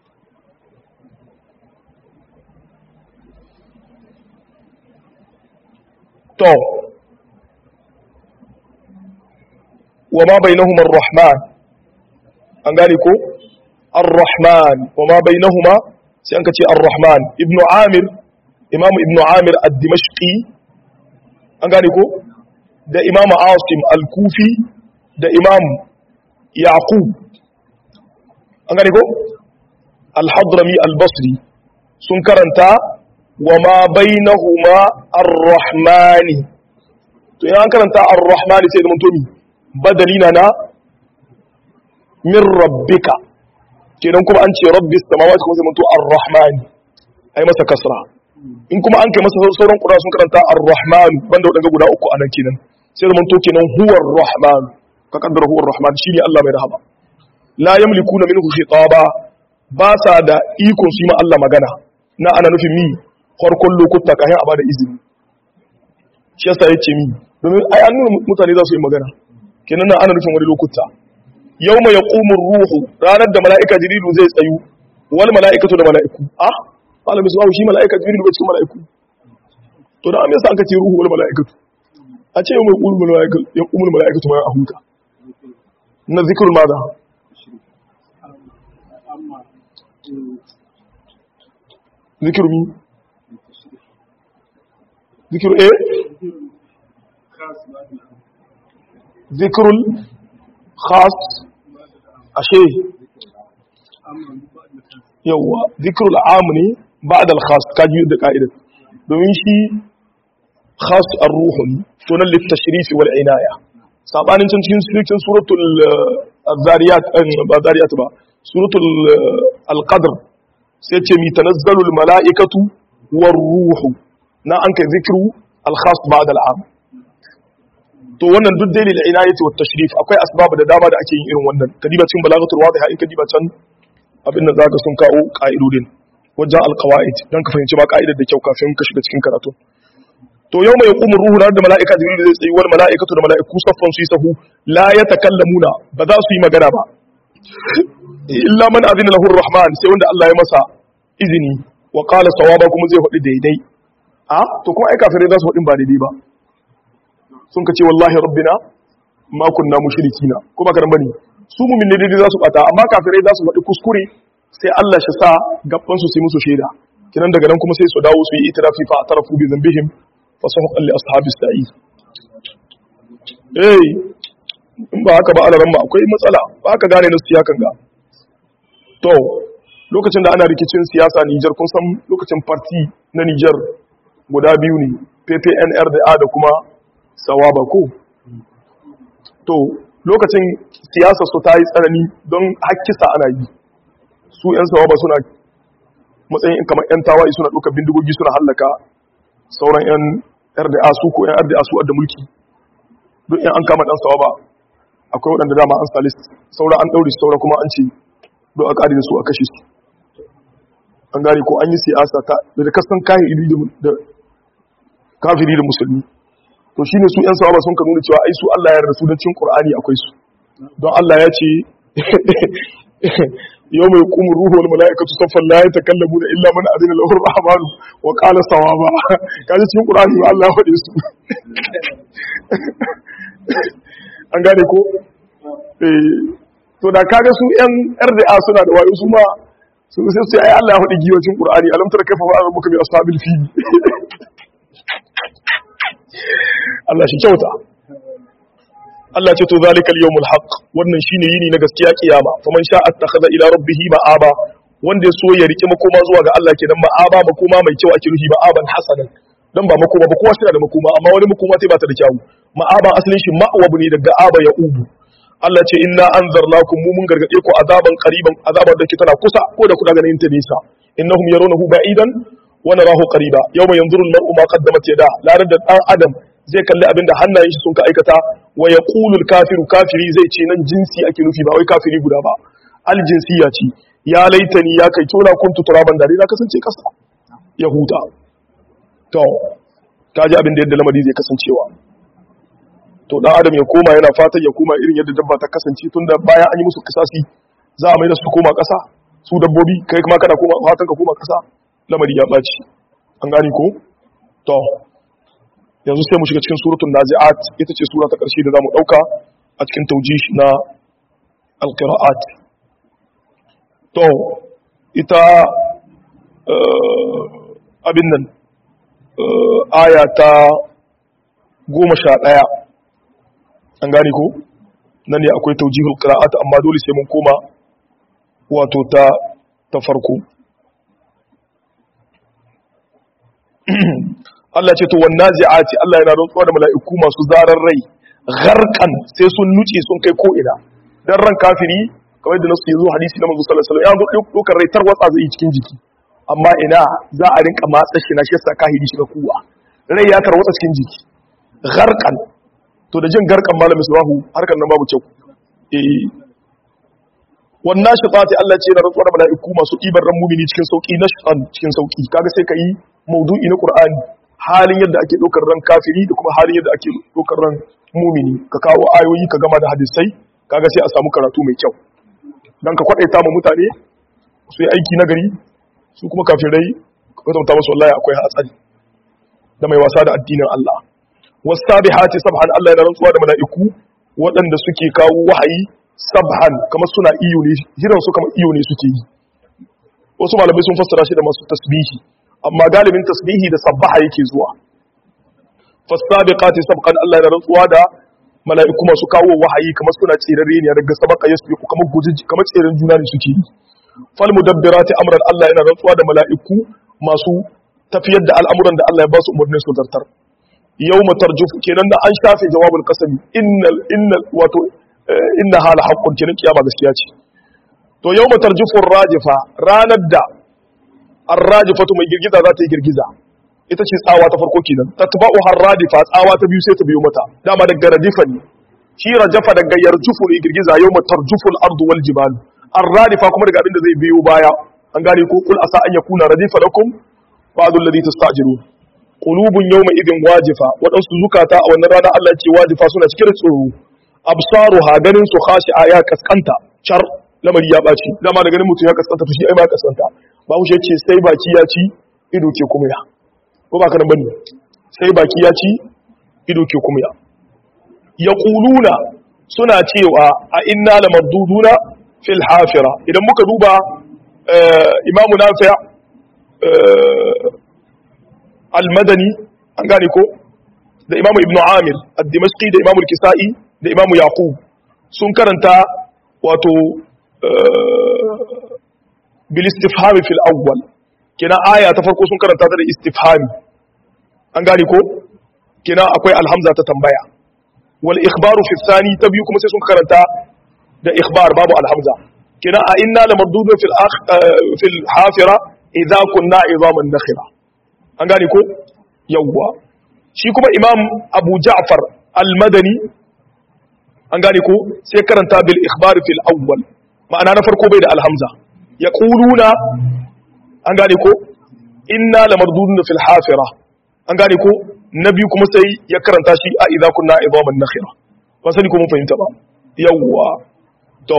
to wa ma bainahuma ar-rahman an gari ko ar-rahman wa ma bainahuma sai an ka ce ar-rahman ibnu amir imamu ibnu amir ad-dimashqi an gane ko da imam asim al-kufi da imam yaqub an gane ko al-hadrami al-basri sun karanta wa ma bainahuma ar-rahmani to yana karanta ar-rahmani sai da mutomi badalina na min rabbika kenan kuma an ce rabbis samawati kuma sai mutu ar-rahmani ai masa kasra in kuma an kai masa sauran kuda sun karanta ar-rahman banda wadanga guda uku anan kenan sai da manto kenan huwa ar-rahman ka kaddara huwa ar-rahman shine Allah mai rahama la yamlikuna minhu khitaba ba sa da ikon su yi ma Allah magana na ana nufin mi farkon lokuta kafin a bada izini shi yasa yace mi domin ai an nuna mutane za su yi magana kenan nan ana nufin wani lokuta yawma yaqumu ruhu ranar da mala'ika jibrilu zai tsayu wal mala'ikatu da mala'iku ah malamin su shi mala'ika jibril ba cikin mala'iku to da amsa an ka ce ruhu wal mala'ikatu a ce mai qulul mala'ikatu ya qumul mala'ikatu ma ahuka na zikrul madha zikru mi zikru eh zikrul khas ashe yawwa zikrul am ne ba'da al-khas kaji da ka'idar domin shi khas ar-ruh ne to nan litashrif wal inaya sabanin can cikin cikin suratul az-zariyat ba zariyat ba suratul al-qadr sai ce mi tanazzalul mala'ikatu war ruh na an kai zikru al-khas ba'da al-am to wannan duk dalil inayati wat tashrif akwai asbab da dama da ake yin irin wannan kadiba cikin balagatul wadiha in kadiba can abin da zaka sun kawo ka'idodin wajen alqawaid dan ka fahimci ba ka'idar da kyau kafin ka shiga cikin karatu to yau mai hukumar ruhu da mala'ika jibril zai tsayi wal mala'ikatu da mala'iku saffan su yi sahu la yatakallamuna ba za su yi magana ba illa man azina lahu rahman sai wanda Allah ya masa izini wa qala sawaba kuma zai faɗi daidai a to kuma ai kafirai za su faɗin ba daidai ba sun ka ce wallahi rabbina ma kunna mushrikina ko ba karan bane su mu'min ne daidai za su bata amma kafirai za su faɗi kuskure sai Allah shi sa gaban su sai musu shaida kinan daga nan kuma sai su dawo su yi itirafi fa atarafu bi dhanbihim fa sahqan li ashabis sa'id eh in ba haka ba alaran ma akwai matsala ba haka gane na siyakan ga to lokacin da ana rikicin siyasa Nijar kun san lokacin parti na Nijar guda biyu ne PPNR da A da kuma Sawaba ko to lokacin siyasa su ta yi tsanani don hakkisa ana yi su 'yan Sawaba suna matsayin kamar 'yan tawaye suna ɗaukar bindigogi suna hallaka sauran 'yan RDA su ko 'yan RDA su adda mulki don 'yan an kama ɗan Sawaba akwai waɗanda dama an salis saura an ɗaure saura kuma an ce don a ƙari da su a kashe su an gane ko an yi siyasa ta da kasan kayan da kafiri da musulmi to shi ne su 'yan sawaba sun ka nuna cewa ai su Allah ya yarda su don cin Qur'ani akwai su don Allah ya ce yau mai kuma ruhu wal mala'ikatu saffan la yatakallamu da illa man adina lahu rahman wa qala sawaba kaje cikin Qur'ani ba Allah ya faɗe su an gane ko to da kaga su yan RDA suna da wayo su ma su sai su ai Allah ya faɗi giwacin Qur'ani alam tara kaifa fa'a rabbuka bi ashabil fil Allah shi kyauta Allah ce to zalikal yawmul haqq wannan shine yini na gaskiya kiyama faman sha attakhadha ila rabbih ma'aba wanda ya so ya rike makoma zuwa ga Allah kenan ma'aba makoma mai kyau ake nufi ma'aban hasanan dan ba makoma ba kowa shi da makoma amma wani makoma sai ba ta da kyau ma'aban asalin shi ma'wabu ne daga aba ya ubu Allah ce inna anzarnakum mu mun gargade ku azaban qariban azabar da ke tana kusa ko da kuna ganin ta nisa innahum yarawnahu ba'idan wa narahu qariba yawma yanzuru al-mar'u ma qaddamat yada larar da dan adam zai kalli abin da hannayen shi sun ka aikata wa yaqulu al-kafiru kafiri zai ce nan jinsi ake nufi ba wai kafiri guda ba al-jinsiyya ce ya laitani ya kai tona kuntu turaban dare na kasance kasa ya huta to kaji abin da yadda lamari zai kasancewa to dan adam ya koma yana fatan ya koma irin yadda dabba ta kasance tunda bayan an yi musu kisasi za a mai da su koma kasa su dabbobi kai kuma kana koma fatan ka koma kasa lamari ya baci an gane ko to yanzu sai mu shiga cikin suratul nazi'at ita ce sura ta karshe da zamu dauka a cikin tawjih na alqira'at to ita abin nan aya ta goma sha ɗaya an gane ko nan ne akwai taujihul qira'at amma dole sai mun koma wato ta ta farko Allah ce to wan nazi'ati Allah yana rantsuwa da mala'iku masu zarar rai gharqan sai sun nuce sun kai ko ina dan ran kafiri kamar da nasu yazo hadisi na manzo sallallahu alaihi wasallam ya zo dokar rai tarwatsa zai cikin jiki amma ina za a rinka matsa shi na shi yasa kahiri shi ga kuwa rai ya tarwatsa cikin jiki gharqan to da jin garkan malam misbahu harkar nan babu kyau eh wannan shafati Allah ce na rantsuwa da mala'iku masu ibar ran mumini cikin sauki na shafan cikin sauki kaga sai kai maudu'i na Qur'ani halin yadda ake dokar ran kafiri da kuma halin yadda ake dokar ran mumini ka kawo ayoyi ka gama da hadisai kaga sai a samu karatu mai kyau dan ka kwadaita mu mutane su yi aiki na gari su kuma kafirai ka kwatanta musu wallahi akwai hatsari da mai wasa da addinin Allah wasabihati sabhan Allah yana rantsuwa da mala'iku waɗanda suke kawo wahayi sabhan kamar suna iyo ne hiran su kamar iyo ne suke yi wasu malamai sun fassara shi da masu tasbihi amma galibin tasbihi da sabbaha yake zuwa fasabiqati sabqan Allah yana rantsuwa da mala'iku masu kawo wahayi kamar suna tsirare ne daga sabaka yasbiqu kamar guji kamar tseren juna ne suke yi fal mudabbirati amran Allah yana rantsuwa da mala'iku masu tafiyar da al'amuran da Allah ya ba su umarnin su zartar yawma tarjuf kenan da an shafe jawabul qasami innal innal wato inna hala haqqun kenan kiyama gaskiya ce to yawma tarjufu rajifa ranar da ar-rajifatu mai girgiza za ta yi girgiza ita ce tsawa ta farko kenan tatba'u har-radifa tsawa ta biyu sai ta biyo mata dama daga radifa ne shi rajafa daga yarjufu ne girgiza yawma tarjufu al-ardu wal jibalu ar-radifa kuma daga abin da zai biyo baya an gane ko kul asa an yakuna radifa lakum ba'du alladhi tastajirun qulubun yawma idin wajifa wadansu zukata a wannan rana Allah ce wajifa suna cikin tsoro absaruha ganin su khashi'a ya kaskanta char lamari ya ɓaci dama da ganin mutum ya kasanta to shi ai ma kasanta ba mu ce sai baki ya ci ido ke kuma ya ko ba kanan bane sai baki ya ci ido ke kuma ya yaquluna suna cewa a inna lamarduduna fil hafira idan muka duba imamu nafi al-madani an gane ko da imamu ibnu amir ad-dimashqi da imamu al-kisa'i da imamu yaqub sun karanta wato bil istifhami fil awwal kina aya ta farko sun karanta ta da istifhami an gane ko kina akwai alhamza ta tambaya wal ikhbaru fi thani ta biyu kuma sai sun karanta da ikhbar babu alhamza kina a inna lamardudun fil fil hafira idza kunna izaman nakhira an gane ko yawwa shi kuma imam abu ja'far al-madani an gane ko sai karanta bil ikhbar fil awwal ma'ana na farko bai da alhamza yaquluna an gane ko inna lamardudun fil hafira an gane ko na biyu kuma sai ya karanta shi a idza kunna idaman nakhira ba sani ko mun fahimta ba yawwa to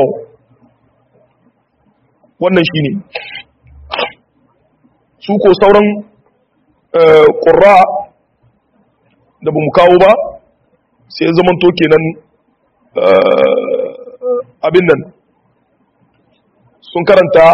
wannan shine su ko sauran qurra da bamu kawo ba sai zaman to kenan abin nan sun karanta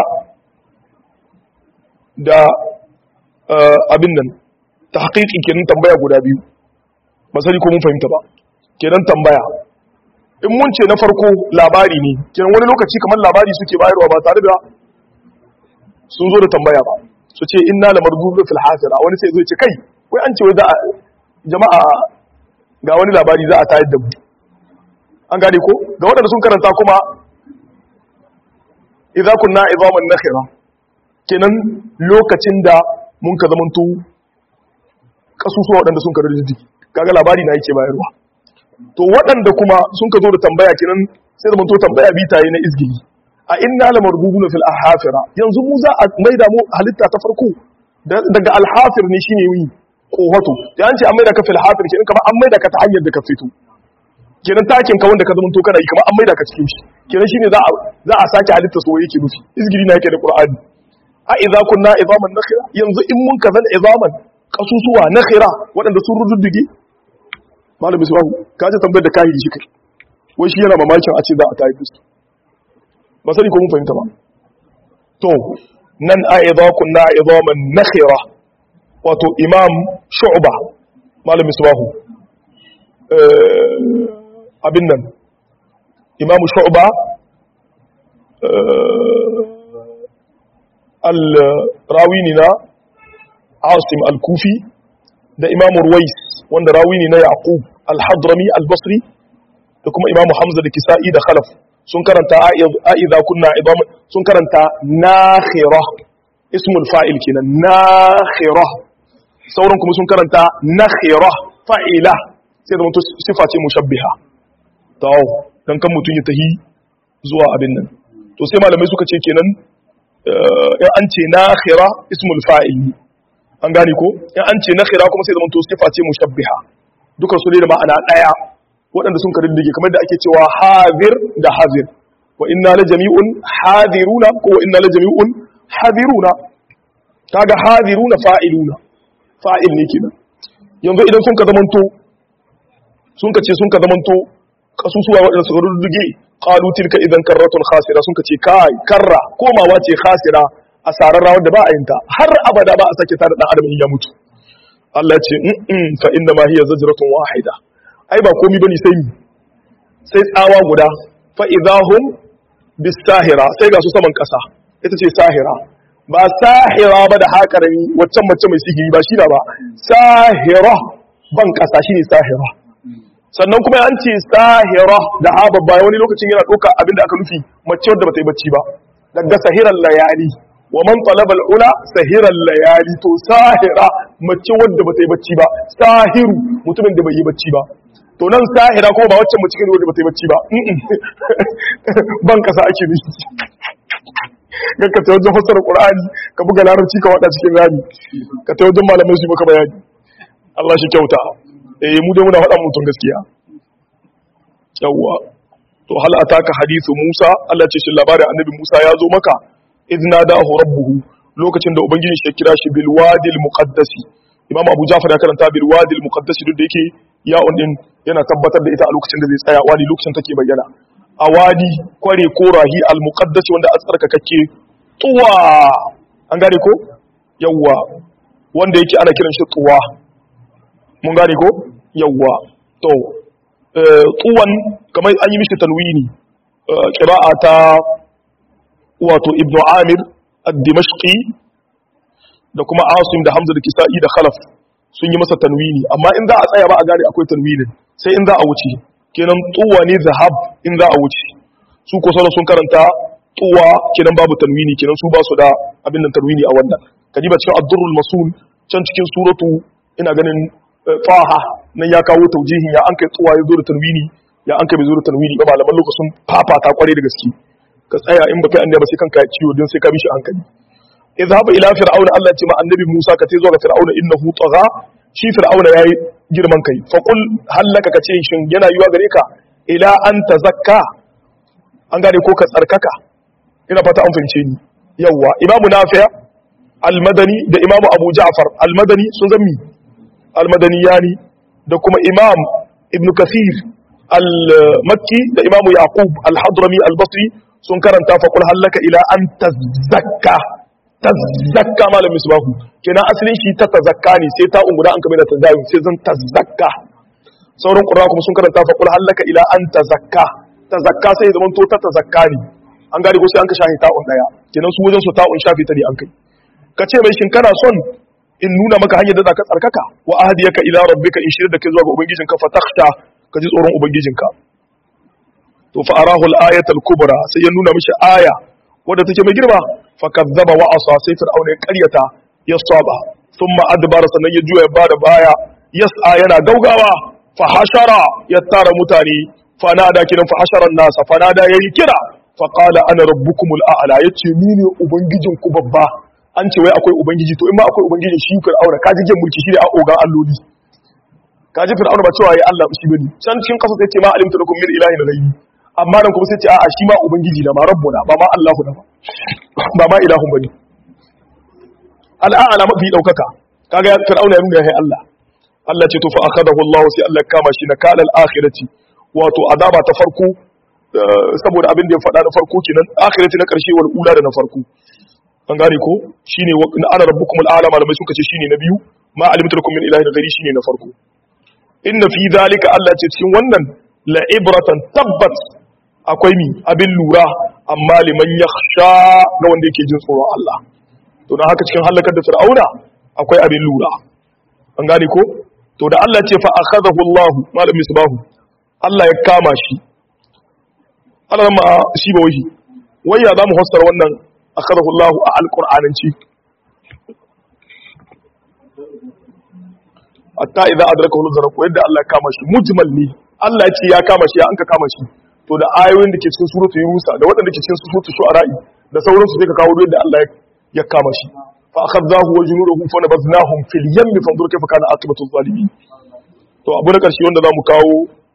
da abin nan ta haƙiƙi kenan tambaya guda biyu masani ko mun fahimta ba kenan tambaya in mun ce na farko labari ne kenan wani lokaci kamar labari suke bayarwa ba tare da sun zo da tambaya ba su ce inna la mardudu fil hasira wani sai zo ce kai wai an ce wai za a jama'a ga wani labari za a tayar da mu an gane ko ga waɗanda sun karanta kuma idza kunna idaman nakhira kenan lokacin da mun ka zamanto kasusuwa waɗanda sun karu da jiki kaga labari na yake bayarwa to waɗanda kuma sun ka zo da tambaya kenan sai da to tambaya bi tayi na izgili a inna la marbubuna fil ahafira yanzu mu za a maida mu halitta ta farko daga alhafir ne shine yi kohoto da an ce an maida ka fil hafir kenan kamar an maida ka ta hanyar da ka fito kenan takin ka wanda ka zama to kana yi kamar an maida ka cikin shi kenan shine za a za a sake halitta so yake nufi izgili na yake da qur'ani a idza kunna idaman nakhira yanzu in mun kazan idaman kasusuwa nakhira waɗanda sun rududdige malami su ka ji tambayar da kahiri shi kai wai shi yana mamakin a ce za a tayi fuska ba sani ko mun fahimta ba to nan a idza kunna idaman nakhira wato imam shu'ba malami su abin nan imam shu'ba al-rawini na asim al-kufi da imam ruwais wanda rawini na yaqub al-hadrami al-basri da kuma imam hamza da kisa'i da khalaf sun karanta a'iza kunna idam sun karanta nakhira ismul fa'il kenan nakhira sauran kuma sun karanta nakhira fa'ila sai da mutum sifa ce mushabbiha tawo dan kan mutum ya tahi zuwa abin nan to sai malamai suka ce kenan in an ce nakhira ismul fa'il an gane ko in an ce nakhira kuma sai da mutum sifa ce mushabbiha dukan su ne da ma'ana daya waɗanda sun kariddige kamar da ake cewa hazir da hazir wa inna la jami'un hadiruna ko wa inna la jami'un hadiruna kaga hadiruna fa'iluna fa'il ne kenan yanzu idan sun ka zamanto sun ka ce sun ka zamanto kasusuwa waɗanda suka rudduge qalu tilka idan karratun khasira sun ka ce kai karra komawa ce khasira asarar rawar da ba a yinta har abada ba a sake tare dan adam in ya mutu Allah ya ce in fa inna ma hiya zajratun wahida ai ba komi bane sai mi sai tsawa guda fa idahum bisahira sai ga su saman kasa ita ce sahira ba sahira ba da hakarami waccan mace mai sihiri ba shi da ba sahira ban kasa shine sahira sannan kuma an ce sahira da ha babba wani lokacin yana ɗauka abin da aka nufi mace wadda ba ta yi bacci ba daga sahiran layali wa man talaba ula sahiran layali to sahira mace wadda ba ta yi bacci ba sahiru mutumin da bai yi bacci ba to nan sahira kuma ba waccan mace wadda ba ta yi bacci ba ban kasa ake nufi ka ta wajen fassara qur'ani ka buga larabci ka wada cikin rami ka ta wajen malamai su maka bayani Allah shi kyauta eh mu dai muna faɗa mutum gaskiya yawwa to to hal ataka hadithu Musa Allah ce shi labarin annabi Musa ya zo maka idna da'ahu rabbuhu lokacin da ubangiji shi kira shi bil wadil muqaddasi Imam Abu Ja'far ya karanta bil wadil muqaddasi duk da yake ya din yana tabbatar da ita a lokacin da zai tsaya wadi lokacin take bayyana a wadi kware ko rahi al muqaddasi wanda a tsarkakakke tuwa an gane ko yawwa wanda yake ana kiran shi tuwa mun gane ko yawwa to tuwan kamar an yi mishi tanwini qira'a ta wato ibnu amir ad-dimashqi da kuma asim da hamza da kisa'i da khalaf sun yi masa tanwini amma in za a tsaya ba a gane akwai tanwinin sai in za a wuce kenan tuwa ne zahab in za a wuce su ko sauran sun karanta tuwa kenan babu tanwini kenan su ba su da abin nan tanwini a wannan kadiba cikin ad-durrul masul can cikin suratu ina ganin faha nan ya kawo taujihin ya an kai tuwa ya zo da tanwini ya an kai bai zo da tanwini ba malaman lokacin fafata kware da gaske ka tsaya in baka annabi sai kanka ciwo don sai ka bi shi hankali idhab ila fir'auna Allah ce ma annabi Musa ka ce zo ga fir'auna innahu tagha shi fir'auna yayi girman kai fa qul hallaka ka ce shin yana yiwa gare ka ila an tazakka an gane ko ka tsarkaka ina fata an fahimce ni yawa imamu nafi' al-madani da imamu abu ja'far al-madani sun zammi al-madaniyani da kuma imam ibn kathir al-makki da imamu yaqub al-hadrami al-basri sun karanta fa qul hallaka ila an tazakka tazakka malam misbahu kenan asalin shi ta tazakka ne sai ta ungura an kamar da tazayun sai zan tazakka sauran qur'a kuma sun karanta fa qul hallaka ila an tazakka tazakka sai zaman to ta tazakka ne an gane ko sai an ka shahi ta'un daya kenan su wajen su ta'un shafi ta ne an kai ka ce mai shin kana son in nuna maka hanyar da zaka tsarkaka wa ahdiyaka ila rabbika in shirya da kai zuwa ga ubangijinka fa takhsha ka ji tsoron ubangijinka to fa arahu al-ayata al-kubra sai ya nuna mishi aya wadda take mai girma fa kazzaba wa asa sai fir'auna ya karyata ya saba thumma adbara sannan ya juya bada baya yas'a yana gaugawa fa hashara ya tara mutane fa nada kiran fa hashara an-nas fa nada yayi kira fa qala ana rabbukumul a'la yace ni ne ubangijinku babba an ce wai akwai ubangiji to in ma akwai ubangiji shi fir'auna ka ji mulki shi ne a ogan alloli ka ji fir'auna ba cewa ya Allah shi bane can cikin kasa sai ce ma alimtu lakum min ilahin ghayri amma nan kuma sai ce a'a shi ma ubangiji da ma rabbuna ba ma Allahu da ba ba ma ilahun bane al'ana mafi daukaka kaga fir'auna ya nuna ya Allah Allah ce to fa akhadahu Allah sai Allah kama shi na kalal akhirati wato azaba ta farko saboda abin da ya faɗa na farko kenan akhirati na karshe wal ula da na farko an gane ko shine na ana rabbukum al'ala malamai suka ce shine na biyu ma alimtu lakum min ilahin ghairi shine na farko inna fi zalika Allah ce cikin wannan la ibratan tabbat akwai mi abin lura amma liman yakhsha ga wanda yake jin tsoron Allah to dan haka cikin halakar da fir'auna akwai abin lura an gane ko to da Allah ce fa akhadahu Allah malam misbahu Allah ya kama shi Allah ma shi ba wahi waya za mu fassara wannan akhadahu Allah a alqur'ananci hatta idza adrakahu al-gharq yadda Allah ya kama shi mujmal ne Allah ya ce ya kama shi ya anka kama shi to da ayoyin da ke cikin suratul yunus da waɗanda ke cikin suratul shu'ara da sauransu sai ka kawo yadda Allah ya kama shi fa akhadnahu wa junudahu fa nabaznahum fil yammi fanzur kayfa kana aqibatu zalimin to abu na karshe wanda zamu kawo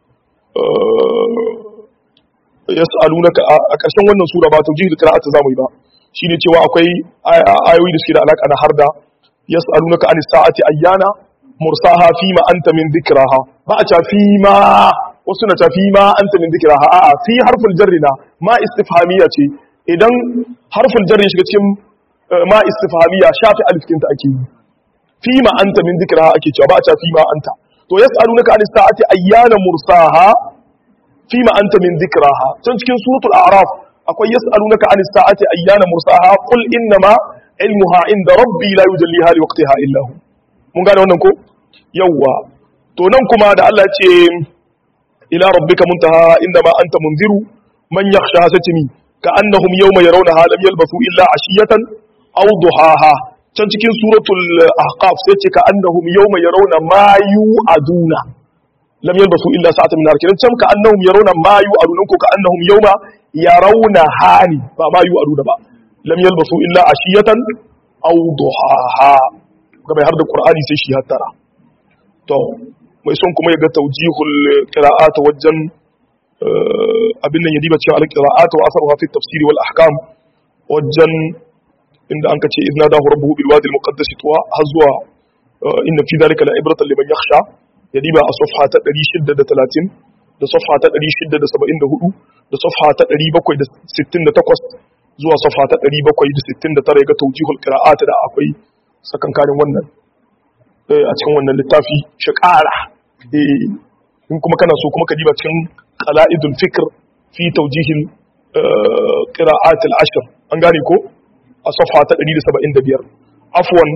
yas'alunaka a ƙarshen wannan sura ba tawjih da qira'atu zamu yi ba shine cewa akwai ayoyi da suke da alaka da harda yas'alunaka anis sa'ati ayyana mursaha fima anta min dhikraha ba a ta fima wasu na ta fima anta min dhikraha a'a fi harful jarri na ma istifhamiyya ce idan harful jarri shiga cikin ma istifhamiyya shafi alifkin ta ake yi fima anta min dhikraha ake cewa ba a ta fima anta to yas'alunaka anis sa'ati ayyana mursaha fima anta min dhikraha can cikin suratul a'raf akwai yas'alunaka anis sa'ati ayyana mursaha qul innama ilmuha inda rabbi la yujalliha liwaqtiha illa hu mun gane wannan ko yawwa to nan kuma da Allah ce ila rabbika muntaha inda ma anta munziru man yakhsha satimi ka annahum yawma yarawnaha lam yalbasu illa ashiyatan aw duhaha can cikin suratul ahqaf sai ce ka annahum yawma yarawna ma yu'aduna lam yalbasu illa sa'atan min harkin can ka annahum yarawna ma yu'aduna ko ka annahum yawma yarawna hani ba ma yu'aduna ba lam yalbasu illa ashiyatan aw duhaha ga mai har da Qur'ani sai shi hattara to mai son kuma ya ga taujihul qira'at wajen abin nan ya diba cewa al-qira'at wa asaruha fi tafsir wal ahkam wajen inda an kace idna dahu rabbuhu bil wadi al-muqaddas tuwa har zuwa inna fi dhalika la ibratan liman yakhsha ya diba a safha ta 630 da safha ta 674 da safha ta 768 zuwa safha ta 769 ga tawjihul qira'at da akwai sakankarin wannan a cikin wannan littafi shi ƙara in kuma kana so kuma ka diba cikin qala'idul fikr fi tawjihil qira'at al-ashr an gane ko a safha ta 175 afwan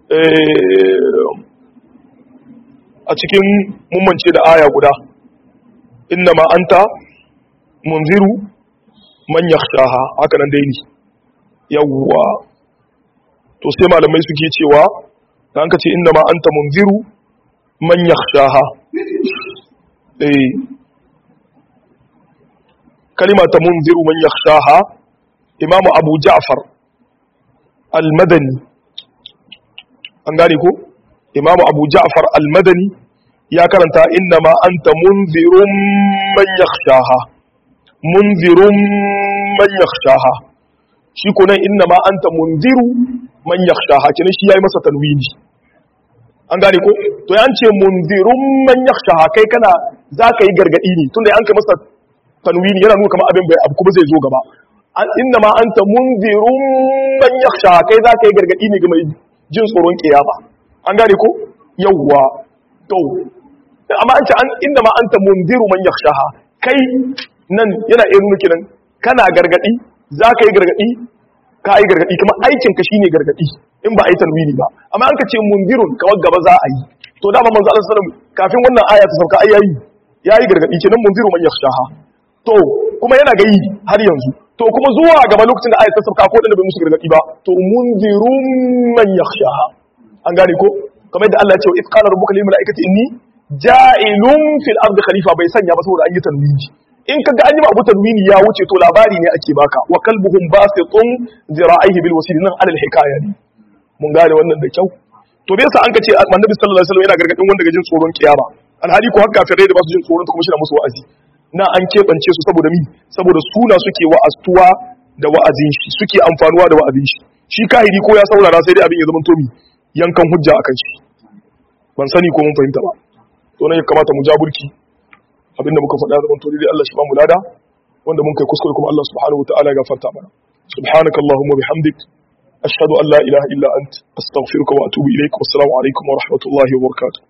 a cikin mummance da aya guda innama anta munziru man yakhshaha haka nan dai ne yawwa to sai malamai suke cewa da an ka ce innama anta munziru man yakhshaha eh kalima ta munziru man yakhshaha imam abu ja'far al-madani an gane ko imam abu ja'far al-madani ya karanta innama anta munzirun man yakhshaha munzirun man yakhshaha shi ko nan innama anta munziru man yakhshaha kina shi yayi masa tanwini an gane ko to ya ce munzirun man yakhshaha kai kana zaka yi gargadi ne tunda an kai masa tanwini yana nuna kamar abin bai abu kuma zai zo gaba innama anta munzirun man yakhshaha kai zaka yi gargadi ne ga mai jin tsoron kiyama an gane ko yawwa to amma an ce an inda ma anta mundiru man yakhshaha kai nan yana iya nuna kiran kana gargadi za ka yi gargadi ka yi gargadi kuma aikin ka shine gargadi in ba a yi tanwini ba amma an ka ce mundirun kawai gaba za a yi to dama manzo Allah sallallahu alaihi kafin wannan aya ta sauka ai yayi yayi gargadi kenan mundiru man yakhshaha to kuma yana gayi har yanzu to kuma zuwa gaba lokacin da aya ta sauka ko da bai musu gargadi ba to mundirun man yakhshaha an gane ko kamar yadda Allah ya ce wa qala rabbuka lil malaikati inni ja'ilun fil ardi khalifa bai sanya ba saboda an yi tanwini in kaga an yi abu tanwini ya wuce to labari ne ake baka wa kalbuhum basitun zira'ihi bil wasil nan alal hikaya ne mun gane wannan da kyau to bai sa an ka ce annabi sallallahu alaihi wasallam yana gargadin wanda ga jin tsoron kiyama alhali ko haka kafirai da ba su jin tsoron ta kuma shi na musu wa'azi na an keɓance su saboda mi saboda suna suke wa'astuwa da wa'azin shi suke amfanuwa da wa'azin shi shi kahiri ko ya saurara sai dai abin ya zama to mi yankan hujja akan shi ban sani ko mun fahimta ba to ne ya kamata mu jaburki abinda muka faɗa zaman to dai Allah shi ba mu lada wanda mun kai kuskure kuma Allah subhanahu wataala ya gafarta mana subhanakallahumma bihamdik ashhadu an la ilaha illa ant astaghfiruka wa atubu ilaik wassalamu alaikum wa rahmatullahi wa barakatuh